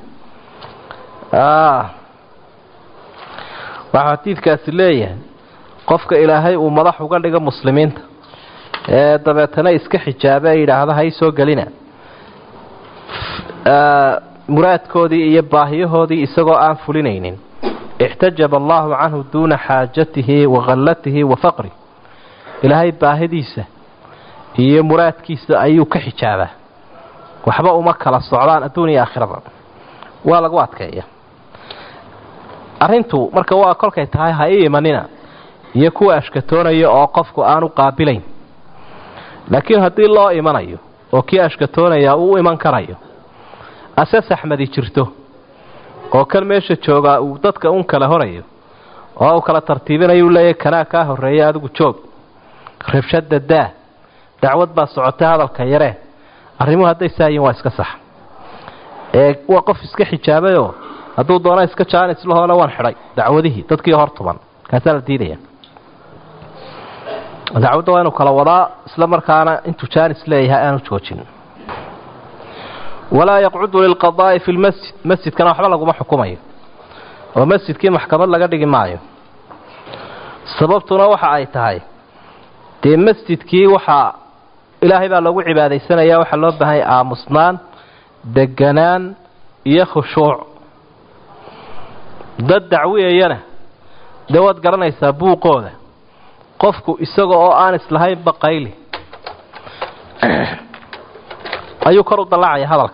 waxaa xadiidkaasi leeyahay qofka ilaahay uu madax uga dhigo muslimiinta ee dabeetana iska xijaabe e yidhaahda hay soo gelina muraadkoodii iyo baahiyahoodii isagoo aan fulinaynin ixtajaba allahu canhu duuna xaajatihi wa khallatihi wa faqri ilaahay baahidiisa iyo muraadkiisa ayuu ka xijaabaa waxba uma kala socdaan adduun iyo aakhiraba waa lagu adkeeya arrintu marka waa kolkay tahay ha ii imanina iyo kuwa ashkatoonaya oo qofku aanu qaabilayn laakiin haddii loo imanayo oo kii ashkatoonaya uu u iman karayo ase saxmadi jirto oo kan meesha joogaa uu dadka un kala horayo oo uu kala tartiibinayo u leeyahy kanaa kaa horreeya adigu joog rabshada daa dacwad baa socotay hadalka yaree arrimuhu hadday saayiin waa iska sax ee waa qof iska xijaabayoo hadduu doona iska jaanis lahoole waan xidhay dacwadihii dadkii hor tuban kaasaa la diidaya dacwadda waa inuu kala wadaa isla markaana intuu jaanis leeyahay aanu joojin walaa yaqcudu lilqadaa'i fi lmasjid masjidkana waxba laguma xukumayo oo masjidkii maxkamad laga dhigi maayo sababtuna waxa ay tahay dee masjidkii waxaa ilaahay baa loogu cibaadaysanaya waxaa loo baahanya aamusnaan deganaan iyo khushuuc dad dacwiyayana dee waad garanaysaa buuqooda qofku isaga oo aan islahaynba qayli ayuu kor u dallacaya hadalka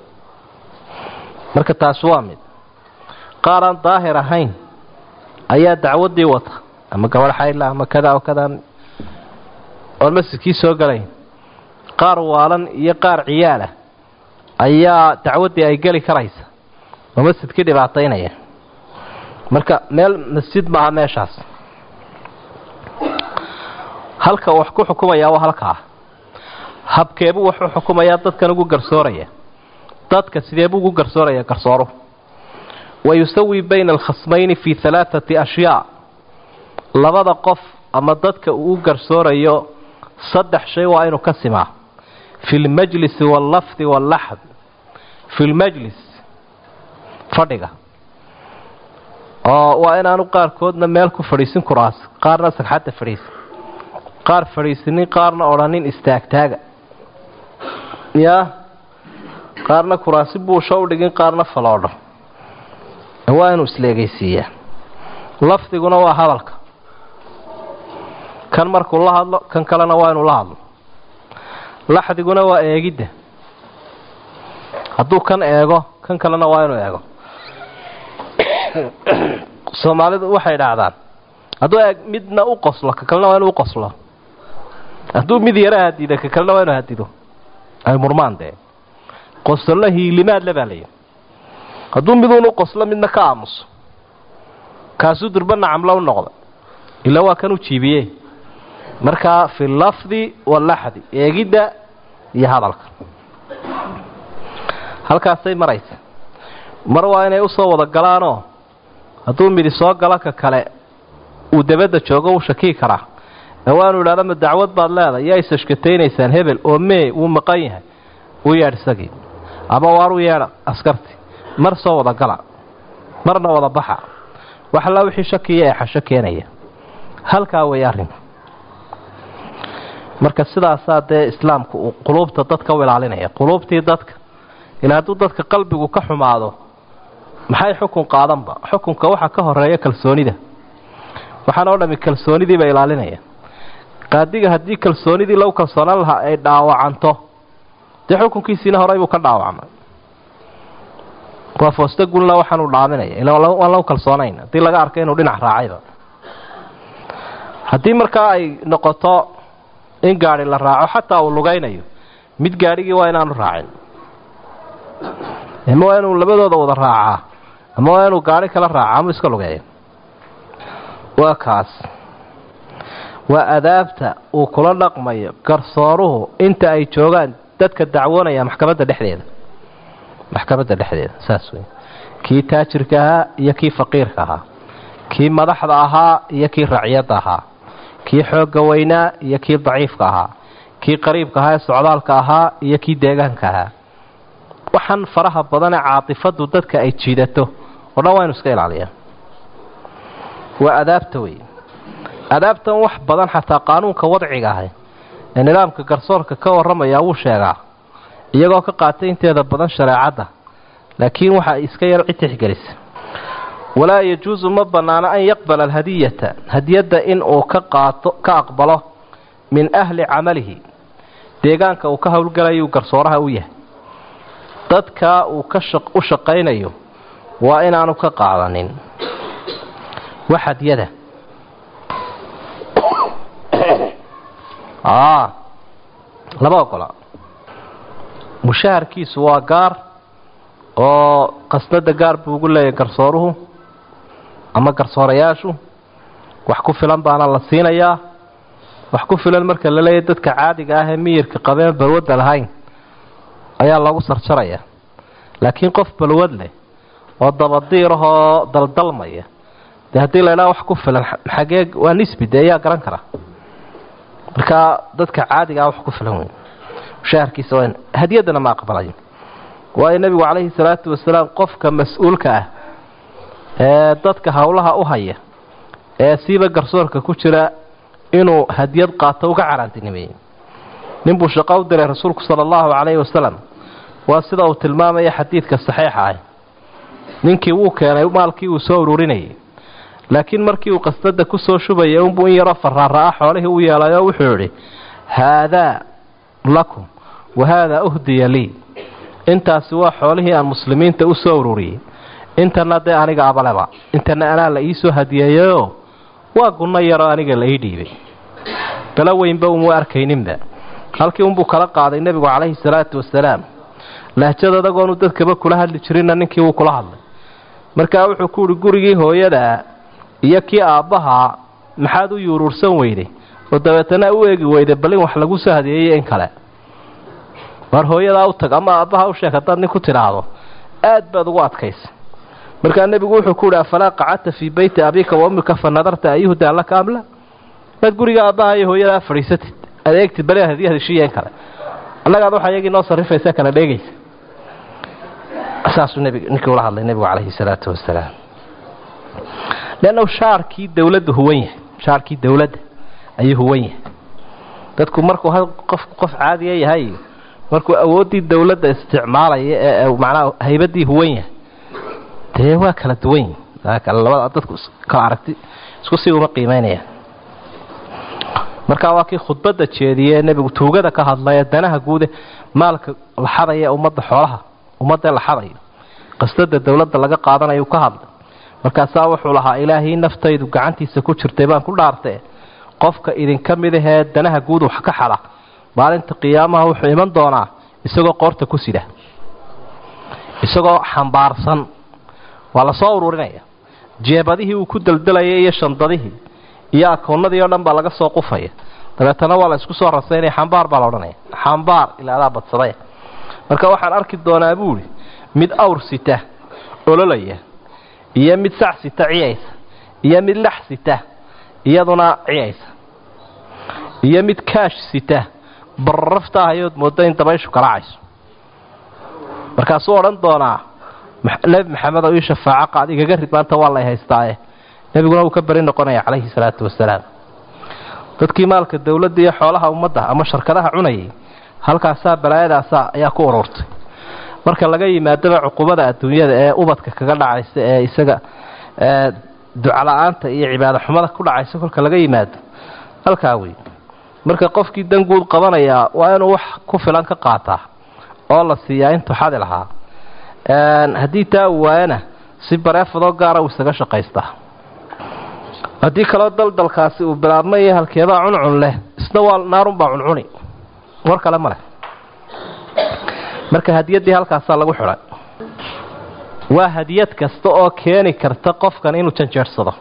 marka taasi waa mid qaar aan daahir ahayn ayaa dacwaddii wata ama gabadh xayla ama kada oo kadaan oon masjidkii soo galayn qaar waalan iyo qaar ciyaalah ayaa dacwaddii ay geli karaysa oo masjidkii dhibaataynaya marka meel masjid maaha meeshaas halka wax ku xukumayaa waa halkaa habkeebuu wax u xukumayaa dadkan ugu garsooraya dadka sideebuu ugu garsooraya garsooruhu wa yusawi bayna alkhasmayni fii halaathati ashyaa labada qof ama dadka uu u garsoorayo saddex shay waa inuu ka simaa fi lmajlisi wallafdi wallaxd fi lmajlis fadhiga oo waa inaanu qaarkoodna meel ku fadhiisin kuraas qaarna sagxadda fadhiisin qaar fadhiisinin qaarna odhanin istaagtaaga yaa qaarna kuraasi buusha u dhigin qaarna faloodho waa inuu isleegaysiiyaa lafdiguna waa hadalka kan markuu la hadlo kan kalena waa inuu la hadlo laxdiguna waa eegidda hadduu kan eego kan kalena waa inuu eego soomaalidu waxay dhacdaan hadduu eeg midna u qoslo ka kalena waa inuu u qoslo hadduu mid yara hadido ka kalena waa inuu hadido ay murmaan dee qosollo hiilimaadle baa layidhi hadduu miduunu qoslo midna ka aamuso kaasuu durba nacamlo u noqda ilaa waa kan u jiibiye markaa fi lafdi wallaxdi eegidda iyo hadalka halkaasay maraysa mar waa inay usoo wada galaanoo hadduu midi soo galo ka kale uu dabadda joogo wuu shakii karaa ee waanu idhahda ma dacwad baad leedahay yaa isashkataynaysaan hebel oo mee wuu maqan yahay u yeedh isagii ama waar u yeedha askarti mar soo wada gala marna wada baxa wax allaa wixii shakiya ee xasho keenaya halkaa way arrinku marka sidaasaa dee islaamku uu quluubta dadka u ilaalinaya quluubtii dadka ilaa hadduu dadka qalbigu ka xumaado maxay xukun qaadanba xukunka waxaa ka horeeya kalsoonida waxaana o dhami kalsoonidiiba ilaalinaya qaadiga haddii kalsoonidii lagu kalsoonaan lahaa ay dhaawacanto dee xukunkiisiina horey buu ka dhaawacmay waa fooste gulna waxaanuu dhaaminaya ila waan lagu kalsoonayn haddii laga arka inuu dhinac raacayba haddii markaa ay noqoto in gaadhi la raaco xataa uu lugaynayo mid gaadhigii waa inaanu raacin ama waa inuu labadooda wada raacaa ama waa inuu gaadhi kala raaca ama iska lugeeyo waa kaas waa adaabta uu kula dhaqmayo garsooruhu inta ay joogaan dadka dacwoonaya maxkamadda dhexdeeda maxkamadda dhexdeeda saas wey kii taajirka ahaa iyo kii faqiirka ahaa kii madaxda ahaa iyo kii racyadda ahaa kii xoogga weynaa iyo kii daciifka ahaa kii qariibka ahaa ee socdaalka ahaa iyo kii deegaanka ahaa waxaan faraha badanee caatifadu dadka ay jiidato oo dhan waa inu iska ilaaliyaa waa adaabta wey adaabtan wax badan xataa qaanuunka wadciga ahay ee nidaamka garsoorka ka warramaya wuu sheegaa iyagoo ka qaatay inteeda badan shareecadda laakiin waxa iska yar cid tixgelisa walaa yajuusu ma bannaano an yaqbala alhadiyata hadiyadda in uu ka qaato ka aqbalo min ahli camalihi deegaanka uu ka howlgalayuu garsooraha u yahay dadka uu ka u shaqaynayo waa inaanu ka qaadanin wax hadiyada lama ogola mushaharkiisu waa gaar oo qasnada gaar buu ugu leeyahay garsooruhu ama garsoorayaashu wax ku filan baana la siinayaa wax ku filan marka la leeyahay dadka caadiga ah ee miyirka qabeen balwadda lahayn ayaa lagu sarjaraya laakiin qof balwad leh oo dabadiirahoo daldalmaya dee haddii la idhaha wax ku filan xagee waa nisbi dee ayaa garan kara marka dadka caadigaa wax ku filan weyn mushaharkiisa waa hadiyadana ma aqbalayo waayo nebigu calayhi salaatu wasalaam qofka mas-uulka ah ee dadka howlaha u haya ee siiba garsoorka ku jira inuu hadiyad qaato uga caraantinimeeyey ninbuu shaqo u diray rasuulku sala allahu calayhi wasalam waa sida uu tilmaamaya xadiidka saxiixa ah ninkii wuu keenay maalkii uu soo ururinayay laakiin markii uu qasdada kusoo shubaya unbuu in yaroo faraara-a xoolihii u yeelay oo wuxuu idhi haadaa lakum wa haadaa uhdiya lii intaasi waa xoolihii aan muslimiinta u soo ururiyey intana dee aniga abaleba intana anaa la iisoo hadiyeeyayoo waa gunno yaroo aniga la ii dhiibay bala weynba uma arkayninba halkii unbuu kala qaaday nebigu calayhi salaatu wasalaam lahjad adagoonu dadkaba kula hadli jirinna ninkii wuu kula hadlay markaa wuxuu ku uhi gurigii hooyadaa iyo kii aabbahaa maxaad u yuuruursan weyday oo dabeetana u eegi weyday bal in wax lagu soo hadiyeeyo in kale mar hooyadaa u tag ama aabbaha u sheeg haddaad nin ku tidhaahdo aad baad ugu adkaysa markaa nebigu wuxuu ku uhi afalaa qacadta fii beyti abiika wa ummika fa nadarta ayuhdaa laka amla maad guriga aabbaha iyo hooyadaa fadhiisatid adeegtid bali hadii hadishiiya in kale annagaad waxa iyagii noo sarrifaysa kala dheegaysa saasuu nbig ninkii ula hadlay nebigu calayhi salaatu wasalaam leannahu shaarkii dawladda huwan yahay shaarkii dawladda ayuu huwan yahay dadku markuu qofku qof caadiya yahay markuu awooddii dawladda isticmaalaya ee macnaha haybaddii huwan yahay dee waa kala duwan yihin labada dadku kala aragti isku si uma qiimeynayaan markaa waa kii khudbadda jeediyee nebigu tuugada ka hadlaya danaha guude maalka la xadaya ummadda xoolaha ummadda la xadayo qasdada dawladda laga qaadanayu ka hadlay markaasaa wuxuu lahaa ilaahii naftaydu gacantiisa ku jirtay baan ku dhaartee qofka idinka mid ahee danaha guud wax ka xada maalinta qiyaamaha wuxuu iman doonaa isagoo qoorta ku sida isagoo xambaarsan waa la soo ururinaya jeebadihii uu ku daldalayay iyo shandadihii iyo akoonnadii oo dhan baa laga soo qufaya dabeetana waa la isku soo rasaynaya xambaar baa la odhanaya xambaar ilaa adaa badsaday marka waxaan arki doonaa buuhi mid awr sita ololaya iyo mid sac sita ciyaysa iyo mid lax sita iyaduna ciyaysa iyo mid kaash sita bararafta ahayood mooddo in dabayshu kalaacayso markaasuu odhan doonaa nebi maxamed oo ii shafaaco qaad igaga rid maanta waa lay haystaaye nebiguna wuu ka beri noqonaya calayhi salaatu wasalaam dadkii maalka dawladda iyo xoolaha ummadda ama sharkadaha cunayay halkaasaa balaayadaasa ayaa ku ururtay marka laga yimaadaba cuqubada adduunyada ee ubadka kaga dhacaysa ee isaga ducala-aanta iyo cibaado xumada ku dhacaysa kolka laga yimaado halkaa wey marka qofkii dan guud qabanayaa waa inuu wax ku filan ka qaataa oo la siiyaa intuu xadi lahaa haddii taa uu waayana si bareefadoo gaara uu isaga shaqaystaa haddii kaloo daldalkaasi uu bilaabmaya halkeebaa cuncun leh isna waa naarunbaa cuncuni war kale ma leh marka hadiyaddii halkaasaa lagu xidhay waa hadiyad kasta oo keeni karta qofkan inuu janjeersado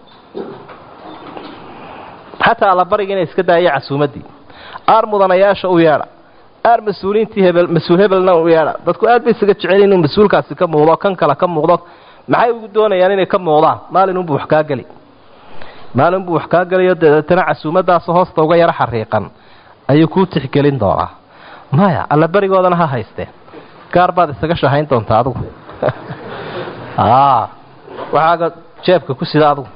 xataa allabariga inay iska daaya casuumaddii aar mudanayaasha u yeedha aar mas-uuliintii hebel mas-uul hebelna u yeedha dadku aad bay isaga jecel inuu mas-uulkaasi ka muuqdo kan kale ka muuqdo maxay ugu doonayaan inay ka muuqdaan maalinunbuu wax kaa geli maalinbuu wax kaa gelayo dabeetana casuumadaas hoosta uga yaro xariiqan ayuu kuu tixgelin doonaa maya allaberigoodana ha haysteen gaar baad isaga shahayn doontaa adugu waxaaga jeebka ku sida adugu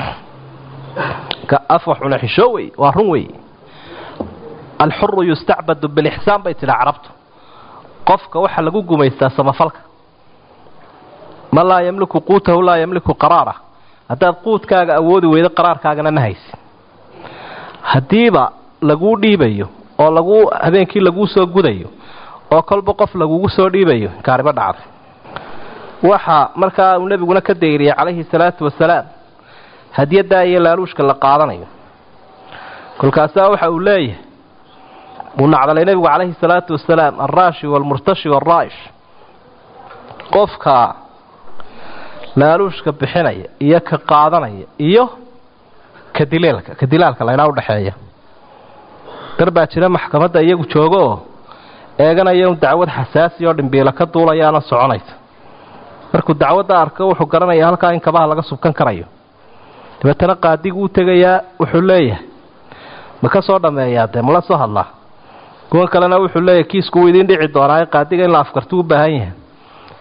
afwax cuna xishoo wey waa run wey alxuru yustacbadu bilixsaan bay tidhaa carabtu qofka waxaa lagu gumaystaa samafalka man laa yamliku quutahu laa yamliku qaraara haddaad quudkaaga awoodi weydo qaraarkaagana ma haysi haddiiba laguu dhiibayo oo lagu habeenkii laguu soo gudayo oo kolba qof lagugu soo dhiibayo kaariba dhacday waxa markaa uu nebiguna ka dayriyay calayhi salaatu wasalaam hadiyaddaa iyo laaluushka la qaadanayo kolkaasaa waxa uu leeyahay uu nacdalay nebigu calayhi salaatu wasalaam alraashi waalmurtashi waalraa'ish qofka laaluushka bixinaya iyo ka qaadanaya iyo ka dileelka ka dilaalka laynaa udhaxeeya dar baa jira maxkamadda iyagu joogo oo eeganaya un dacwad xasaasi oo dhimbiila ka duulayaana soconaysa markuu dacwadda arko wuxuu garanayaa halkaa in kabaha laga subkan karayo dabeetana qaadigu u tegayaa wuxuu leeyahay ma ka soo dhammeeyaa dee mala soo hadlaa kuwan kalena wuxuu leeyahay kiisku wuu idiin dhici doonaa qaadiga in la afkartu u baahan yahay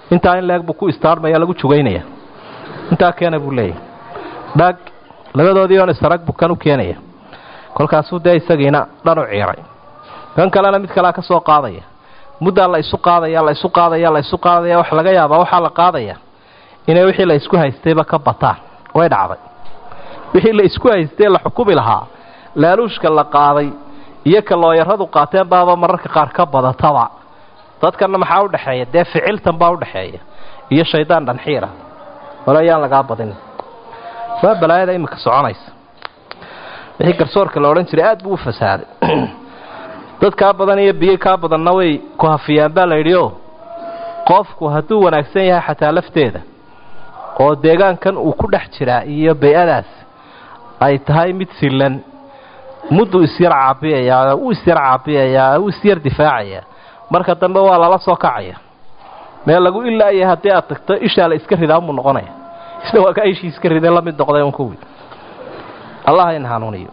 intaa in leeg buu ku istaarmaya lagu jugaynaya intaa keena buu leeyahy dhag labadoodii oon isarag buu kan u keenaya kolkaasuu dee isagiina dhan u ciiray kan kalena mid kalea ka soo qaadaya muddaa la isu qaadaya la isu qaadaya la isu qaadaya waxa laga yaabaa waxaa la qaadaya inay wixii la isku haystayba ka bataan way dhacday wixii la isku haystay la xukumi lahaa laaluushka la qaaday iyo ka looyaradu qaateen baaba mararka qaar ka badataba dadkanna maxaa u dhexeeya dee ficiltan baa udhexeeya iyo shaydaan dhanxiira wala ayaan lagaa badin waa balaayada iminka soconaysa wixii garsoorka la odhan jiray aad buu u fasaaday dad kaa badan iyo biyo kaa badanna way ku hafiyaan baa la yidhi o qofku hadduu wanaagsan yahay xataa lafteeda oo deegaankan uu ku dhex jiraa iyo bay-adaas ay tahay mid sillan mudduu isyar caabiyayaa uu isyar caabiyayaa uu isyar difaacayaa marka dambe waa lala soo kacaya meel lagu ilaaya haddii aad tagto ishaa la iska ridaa unbuu noqonaya isna waa kaa ishii iska riday la mid noqday un kuwii allah in hanuuniyo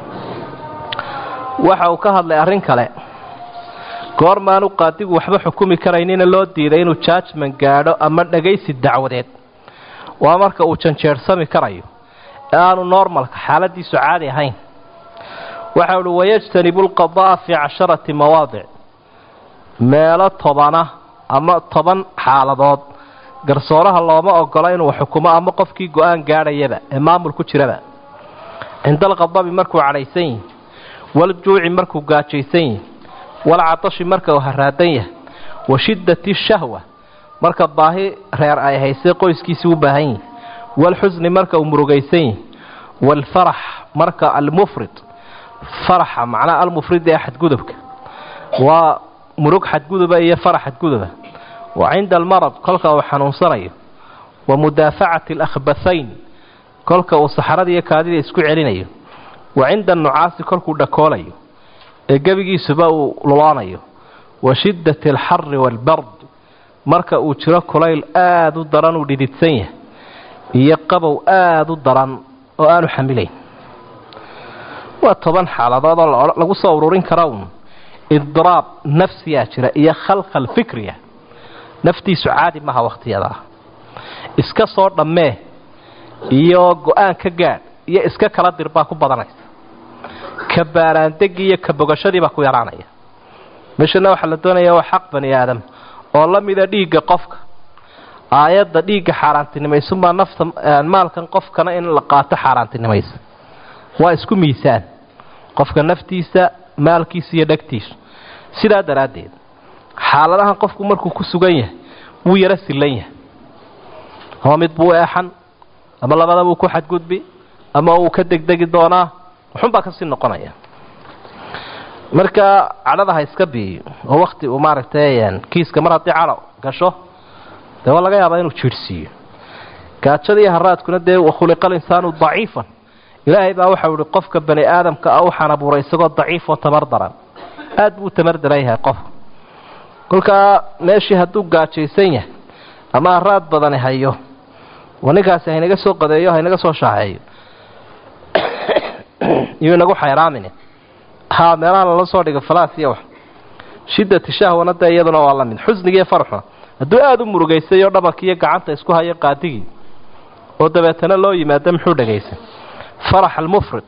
waxa uu ka hadlay arrin kale goormaanu qaadigu waxba xukumi karaynina loo diiday inuu judgment gaadho ama dhagaysi dacwadeed waa marka uu janjeersami karayo ee aanu normalka xaaladiisu caadi ahayn waxa uhi wayajtanibu lqada'a fii casharati mawaadic meelo tobana ama toban xaaladood garsooraha looma ogola inuu xukumo ama qofkii go-aan gaadhayaba ee maamul ku jiraba cinda alqadabi markuu cadhaysan yihi waljuuci markuu gaajaysan yihi walcatashi marka uu haraadan yahay wa shiddati shahwa marka baahi reer ay haysay qoyskiisii u baahan yihi walxusni marka uu murugaysan yihi waalfarax marka almufrid faraxa macnaha almufrid ee xadgudubka waa murug xadguduba iyo farax xadguduba wa cinda almarad kolka uu xanuunsanayo wa mudaafacati alakhbathayn kolka uu saxarada iyo kaadida isku celinayo wa cinda annucaasi kolkuu dhakoolayo ee gebigiisuba uu luloonayo wa shiddati alxari waalbard marka uu jiro kulayl aada u daran uu dhididsan yahay iyo qabow aada u daran oo aanu xamilayn waa toban xaaladood oo lagu soo ururin kara uun idraab nafsiyaa jira iyo khalkhal fikriya naftiisu caadi maha wakhtiyadaa iska soo dhammee iyo go-aan ka gaadh iyo iska kala dir baa ku badanaysa ka baaraandegii iyo ka bogashadii baa ku yaraanaya meeshana waxaa la doonaya waa xaq bani aadam oo la mida dhiigga qofka aayadda dhiigga xaaraantinimaysunbaa nafta maalkan qofkana in la qaato xaaraantinimaysa waa isku miisaan qofka naftiisa maalkiisa iyo dhegtiisu sidaa daraaddeed xaaladahan qofku markuu ku sugan yahay wuu yaro sillan yahay ama mid buu eexan ama labada buu ku xadgudbi ama uu ka degdegi doonaa waxunbaa kasii noqonaya marka cadhada ha iska biiyo oo wakti uu maaragtay kiiska mar haddii cadho gasho dee waa laga yaabaa inuu jiirhsiiyo gaajada iyo haraadkuna dee wakhuliqal insaanu daciifan ilaahay baa waxau ihi qofka bani aadamka ah waxaan abuuray isagoo daciif oo tamar daran aad buu tamar daran yahay qof kolkaa meeshii hadduu gaajaysan yahay ama haraad badani hayo waa ninkaasi haynaga soo qadeeyo haynaga soo shaaceeyo iyuu inagu xayraamin ha meelaha lala soo dhigo falaas iyo wax shiddati shahwana dee iyaduna waa la mid xusnigiiyo farxuna hadduu aada u murugaysay oo dhabanka iyo gacanta isku hayo qaadigii oo dabeetana loo yimaado muxuu dhagaysay farax almufrid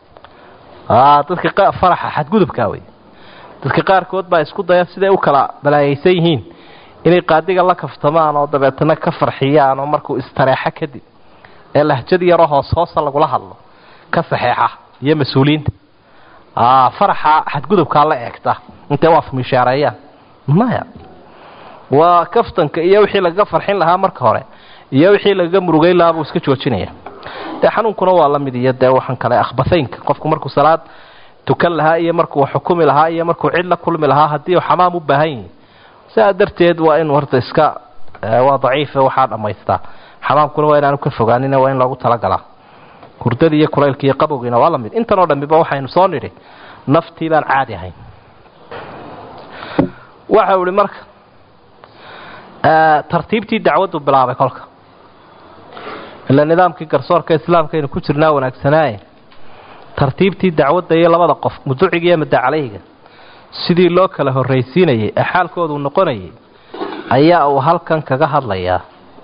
dadka faraxa xadgudubkaa wey dadka qaarkood baa isku daya siday u kala balaayaysan yihiin inay qaadiga la kaftamaan oo dabeetana ka farxiyaan oo markuu istareexo kadib ee lahjad yaroo hoos hoosa lagula hadlo ka saxeexa iyo mas-uuliyiinta faraxa xadgudubkaa la eegta intay u afmishaareeyaan maya waa kaftanka iyo wixii lagaga farxin lahaa marka hore iyo wixii lagaga murugeyn lahaa buu iska joojinaya dee xanuunkuna waa la mid iyo dee waxaan kale akhbahaynka qofku markuu salaad tukan lahaa iyo markuu xukumi lahaa iyo markuu cid la kulmi lahaa haddii uu xamaam u baahan yihi sidaa darteed waa in horta iska waa daciife waxaa dhammaystaa xamaamkuna waa inaanu ka fogaanina waa in loogu talagalaa hurdadii iyo kulaylka iyo qabowgiina waa la mid intan oo dhammiba waxaynu soo nidhi naftii baan caadi ahayn waxau ihi marka tartiibtii dacwaddu bilaabay kolka ila nidaamkii garsoorka islaamkaynu ku jirnaa wanaagsanaaye tartiibtii dacwadda iyo labada qof muduciga iyo mudacaleyga sidii loo kala horraysiinayay ee xaalkoodu noqonayay ayaa uu halkan kaga hadlayaa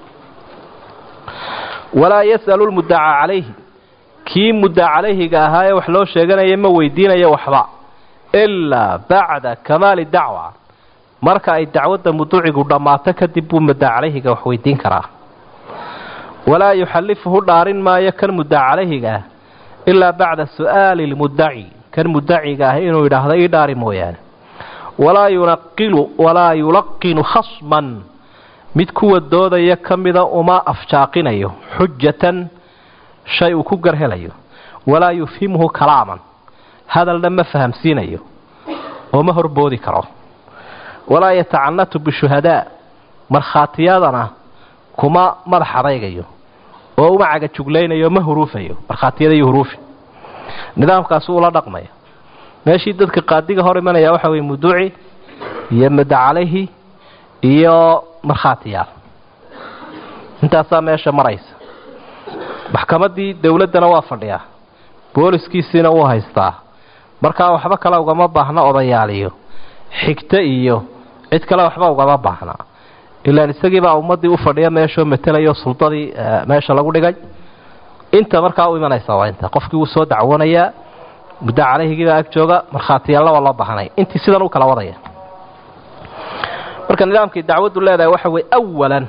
walaa yas'alu lmuddacaa calayhi kii mudda calayhiga ahaa ee wax loo sheeganaya ma weydiinayo waxba ilaa bacda kamaali dacwa marka ay dacwadda muducigu dhammaato kadib buu mudda calayhiga wax weydiin karaa walaa yuxallifuhu dhaarin maayo kan mudda calayhiga ah ilaa bacda su'aali lmuddaci kan muddaciga ah inuu yidhaahdo ii dhaari mooyaane walaa yunaqilu walaa yulaqinu khasman mid kuwa doodaya ka mida uma afjaaqinayo xujatan shay uu ku garhelayo walaa yufhimhu kalaaman hadalna ma fahamsiinayo oo ma horboodi karo walaa yatacanatu bishuhadaa markhaatiyadana kuma madax adaygayo oo uma cagajuglaynayo ma huruufayo markhaatiyada iyo huruufi nidaamkaasi ula dhaqmaya meeshii dadka qaadiga hor imanaya waxa weye muduci iyo mudda calayhi iyo markhaatiyaal intaasaa meesha maraysa maxkamaddii dowladdana waa fadhiyaa booliskiisiina wuu haystaa markaa waxba kale ugama baahna odayaaliyo xigto iyo cid kale waxba ugama baahna ilaan isagiibaa ummaddii u fadhiya meeshoo matelayo suldadii meesha lagu dhigay inta markaa u imanaysa waa inta qofkii wuu soo dacwoonayaa muddo calayhigiibaa ag jooga markhaatiyaalna waa loo baahanay intii sidan u kala wadaya marka nidaamkii dacwaddu leedahay waxa weye awalan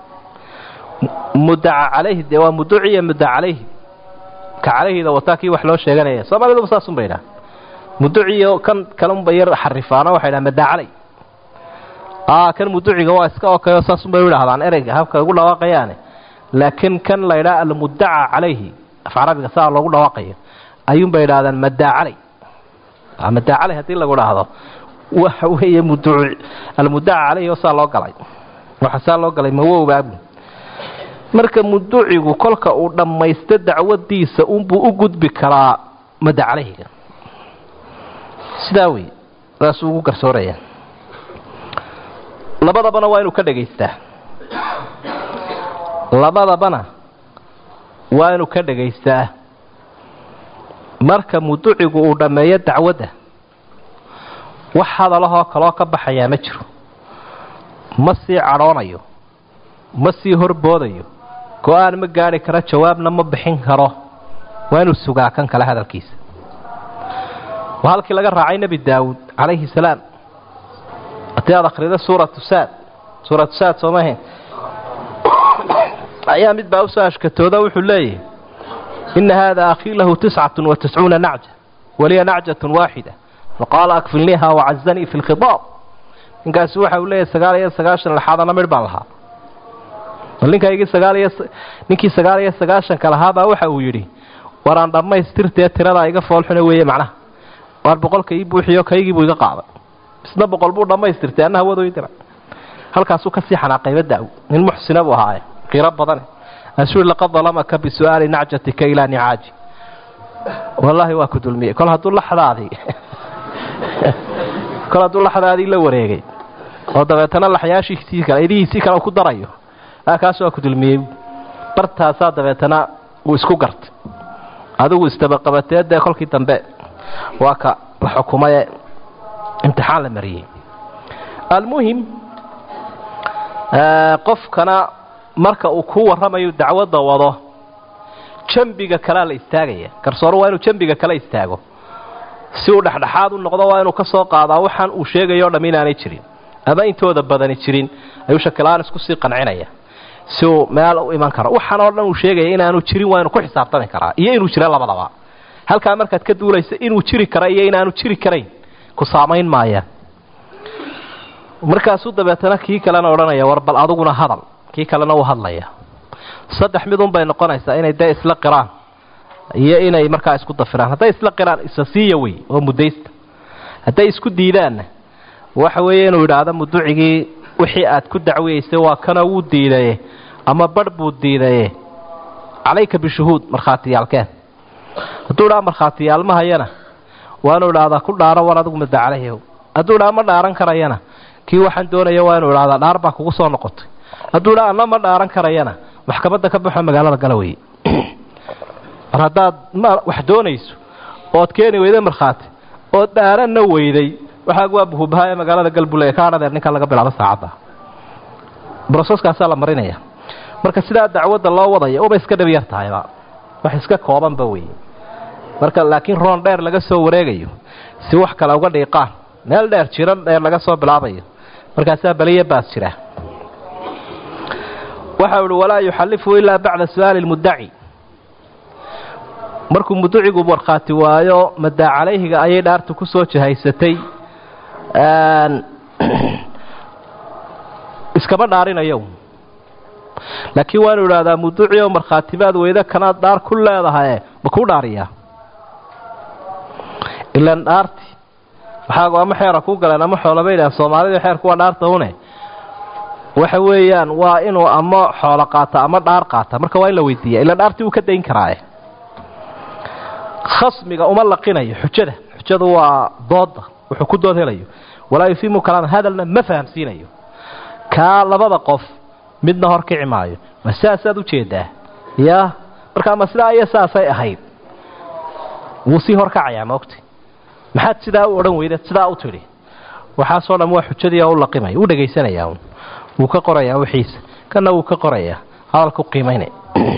muddaca calayhi dee waa muduci iyo mudda calayhi ka calayhida wataa kii wax loo sheeganaya soomaaliduba saasun ba yidhaha muduciyo kan kalunba yar xarifaana waxay dhaha madda calay a kan muduciga waa iska okayo saasun bay u idhahdaan ereyga habka ugu dhawaaqayaane laakiin kan la ydhaha almuddaca calayhi af carabiga saa loogu dhawaaqayo ayuunbay idhahdaan maddaa calay maddaa calay haddii lagu dhaahdo waxa weeye muduci almuddaca calayhi oo saa loo galay waxa saa loo galay mawowbaabu marka muducigu kolka uu dhammaysto dacwadiisa unbuu u gudbi karaa madda calayhiga sidaa wey saasuu ugu garsooraya labadabana waa inuu ka dhagaystaa labadabana waa inuu ka dhagaystaa marka muducigu uu dhammeeyo dacwadda wax hadalahoo kaloo ka baxayaa ma jiro ma sii cadhoonayo ma sii horboodayo go-aan ma gaadhi karo jawaabna ma bixin karo waa inuu sugaa kan kale hadalkiisa waa halkii laga raacay nebi daawuud calayhi salaam haddii aad akhrido suuratu saad suuratu saad soomahayn ayaa mid baa usoo ashkatooda wuxuu leeyahay ina haada akhii lahu tiscatun wa tiscuuna nacja waliya nacjatun waaxida faqaala akfilniiha wacazanii fi lkhiaab ninkaasi waxa uu leeyahay sagaal iyo sagaashan laxaadana midh baan lahaa bal ninkaygii sagaal iyo ninkii sagaal iyo sagaashanka lahaabaa waxa uu yidhi waraan dhammaystirtee tiradaa iga foolxuna weeye macnaha waar boqolka ii buuxiyo kaygiibuu iga qaaday isna boqol buu dhammaystirtay anna hawado ii dira halkaasuu kasii xanaaqayba da-w nin muxsina buu ahaaye qiiro badane asuu laqad dalamaka bisu'aali nacjatika ilaa nicaaji wallaahi waa ku dulmiyey kol hadduu laxdaadii kol hadduu laxdaadii la wareegay oo dabeetana laxyaashiisii kale idihiisii kale ku darayo kaas waa ku dulmiyey bartaasaa dabeetana uu isku gartay adigu istabaqabatee dee kolkii dambe waa ka la xukumaye imtixaan la mariyey almuhim qofkana marka uu ku warramayo dacwadda wado jambiga kalea la istaagaya garsoore waa inuu jambiga kale istaago si uu dhexdhexaad u noqdo waa inuu ka soo qaadaa waxaan uu sheegayo o dham inaanay jirin ama intooda badani jirin ayuu shakilaan isku sii qancinaya si uu meel u iman karo waxaan oo dhan uu sheegaya inaanu jirin waa inu ku xisaabtami karaa iyo inuu jira labadaba halkaa markaad ka duulaysa inuu jiri kara iyo inaanu jiri karayn ku saamayn maayaan markaasuu dabeetana kii kalena odhanaya war bal aduguna hadal kii kalena uu hadlaya saddex midun bay noqonaysaa inay dee isla qiraan iyo inay markaa isku dafiraan hadday isla qiraan isa siiya wey oo mudaysta hadday isku diidaanna waxa weeye inuu yidhaahdo muducigii wixii aad ku dacwiyeysay waa kana wuu diidaye ama barh buu diidaye calayka bishuhuud markhaatiyaalkeen hadduu idhaa markhaatiyaal ma hayana waa inuu idhaahdaa ku dhaaro war adigu mada calayhi hadduu idhaa ma dhaaran karayana kii waxaan doonaya waa inuu idhahdaa dhaar baa kugu soo noqotay hadduu idhaa anna ma dhaaran karayana maxkamadda ka baxo magaalada gala weye mar haddaad wax doonayso ood keeni weyday markhaati ood dhaaranna weyday waxaagu waa buhubaha ee magaalada galbule ka hadhadeer ninkan laga bilaabo saacadda broseeskaasaa la marinaya marka sidaa dacwadda loo wadaya uba iska dhab yar tahayba wax iska koobanba weeye marka laakiin roon dheer laga soo wareegayo si wax kale uga dhiiqaan meel dheer jiran dheer laga soo bilaabayo markaasaa beliya baas jira waxau ihi walaa yuxallifu ilaa bacda su'aali lmuddaci markuu muducigu markhaati waayo madaa calayhiga ayay dhaartu ku soo jahaysatay iskama dhaarinayo laakiin waanu idhaahdaa muduci oo markhaatibaad weyda kanaad dhaar ku leedahaye ma kuu dhaariyaa ilan dhaarti waxaagu ama xeera ku galeen ama xoolaba yidhahan soomaalida xeerku waa dhaarta une waxa weeyaan waa inuu ama xoolo qaata ama dhaar qaata marka waa in la weydiiya ilan dhaartii uu ka dayn karaaye khasmiga uma laqinayo xujada xujadu waa dooda wuxuu ku dood helayo walaa yufimu kalaam hadalna ma fahamsiinayo kaa labada qof midna hor kici maayo ma saasaad ujeedaa ya markaa ma sidaa iyo saasay ahayd wuu sii horkacayaa maogta maxaad sidaa u odhan weyda sidaa u tidhi waxaasoo dham waa xujadii oo u laqimaya u dhegaysanayaa un wuu ka qorayaa wixiisa kana wuu ka qorayaa hadalku qiimaynay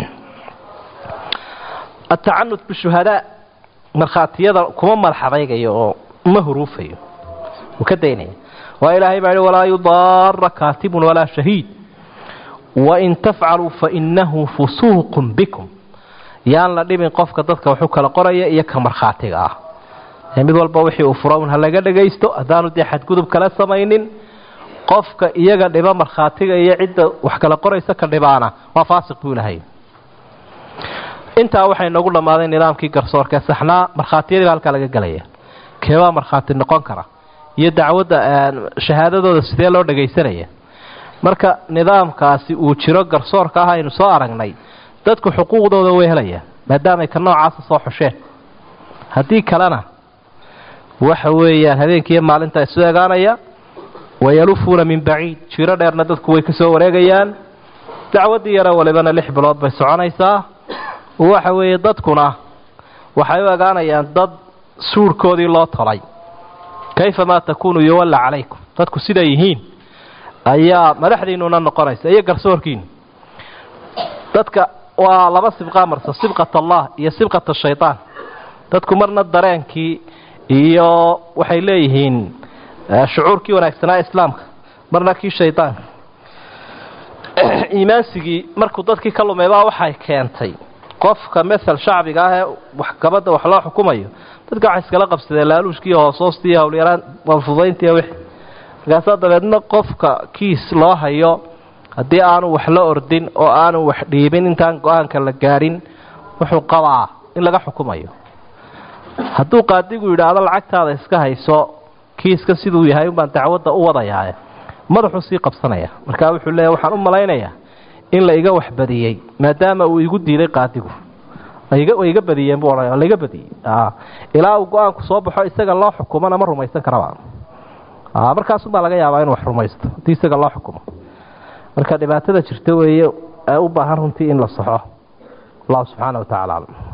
atacanud bishuhadaa markhaatiyada kuma malxadaygayo oo ma huruufayo wuu ka daynaya waa ilaahay baa yihi walaa yudaara kaatibun walaa shahiid wain tafcaluu fainahu fusuuqun bikum yaan la dhibin qofka dadka waxu kala qoraya iyo ka markhaatiga ah mid walba wixii uu fura un ha laga dhagaysto haddaanu dee xadgudub kala samaynin qofka iyaga dhiba markhaatiga iyo cidda wax kala qoraysa ka dhibaana waa faasiq buu ilahay intaa waxay noogu dhammaaday nidaamkii garsoorka ee saxnaa markhaatiyadii baa halkaa laga gelaya keebaa markhaati noqon kara iyo dacwadda shahaadadooda sidee loo dhagaysanaya marka nidaamkaasi uu jiro garsoorka ah aynu soo aragnay dadku xuquuqdooda way helayaan maadaamay ka noocaasa soo xusheen haddii kalena waxa weeyaan habeenkiiyo maalinta isu egaanaya wayalufuuna min baciid jiro dheerna dadku way ka soo wareegayaan dacwaddii yaro walibana lix bilood bay soconaysaa waxa weeye dadkuna waxay u egaanayaan dad suudhkoodii loo tolay kayfa maa takuunu yuwalla calaykum dadku siday yihiin ayaa madaxdiinnuna noqonaysa iyo garsoorkiinu dadka waa laba sibqaa marsa sibqat allah iyo sibqat shaytaan dadku marna dareenkii iyo waxay leeyihiin shucuurkii wanaagsanaa islaamka marna kii shaydaanka iimaansigii markuu dadkii ka lumaybaa waxay keentay qofka maal shacbiga ah ee waxgabadda wax loo xukumayo dadka waxay iskala qabsadeen laaluushkiiyo hoosoostiiyo howlyaraan walfudayntiiyo wixii markaasaa dabeedna qofka kiis loo hayo haddii aanu wax la ordin oo aanu wax dhiibin intaan go-aanka la gaadhin wuxuu qabaa in laga xukumayo hadduu qaadigu yidhaahdo lacagtaada iska hayso kiiska siduu yahay unbaan dacwadda u wadayaa madaxuu sii qabsanaya markaa wuxuu leeya waxaan u malaynayaa in la iga waxbadiyey maadaama uu igu diiday qaadigu way iga badiyeen buu odhanaya laiga badiyey ilaa uu go-aanku soo baxo isaga loo xukumana ma rumaysan karaba markaasunbaa laga yaabaa inuu wax rumaysto haddii isaga loo xukumo marka dhibaatada jirta weeye ee u baahan runtii in la saxo allahu subxaana wa tacala aclam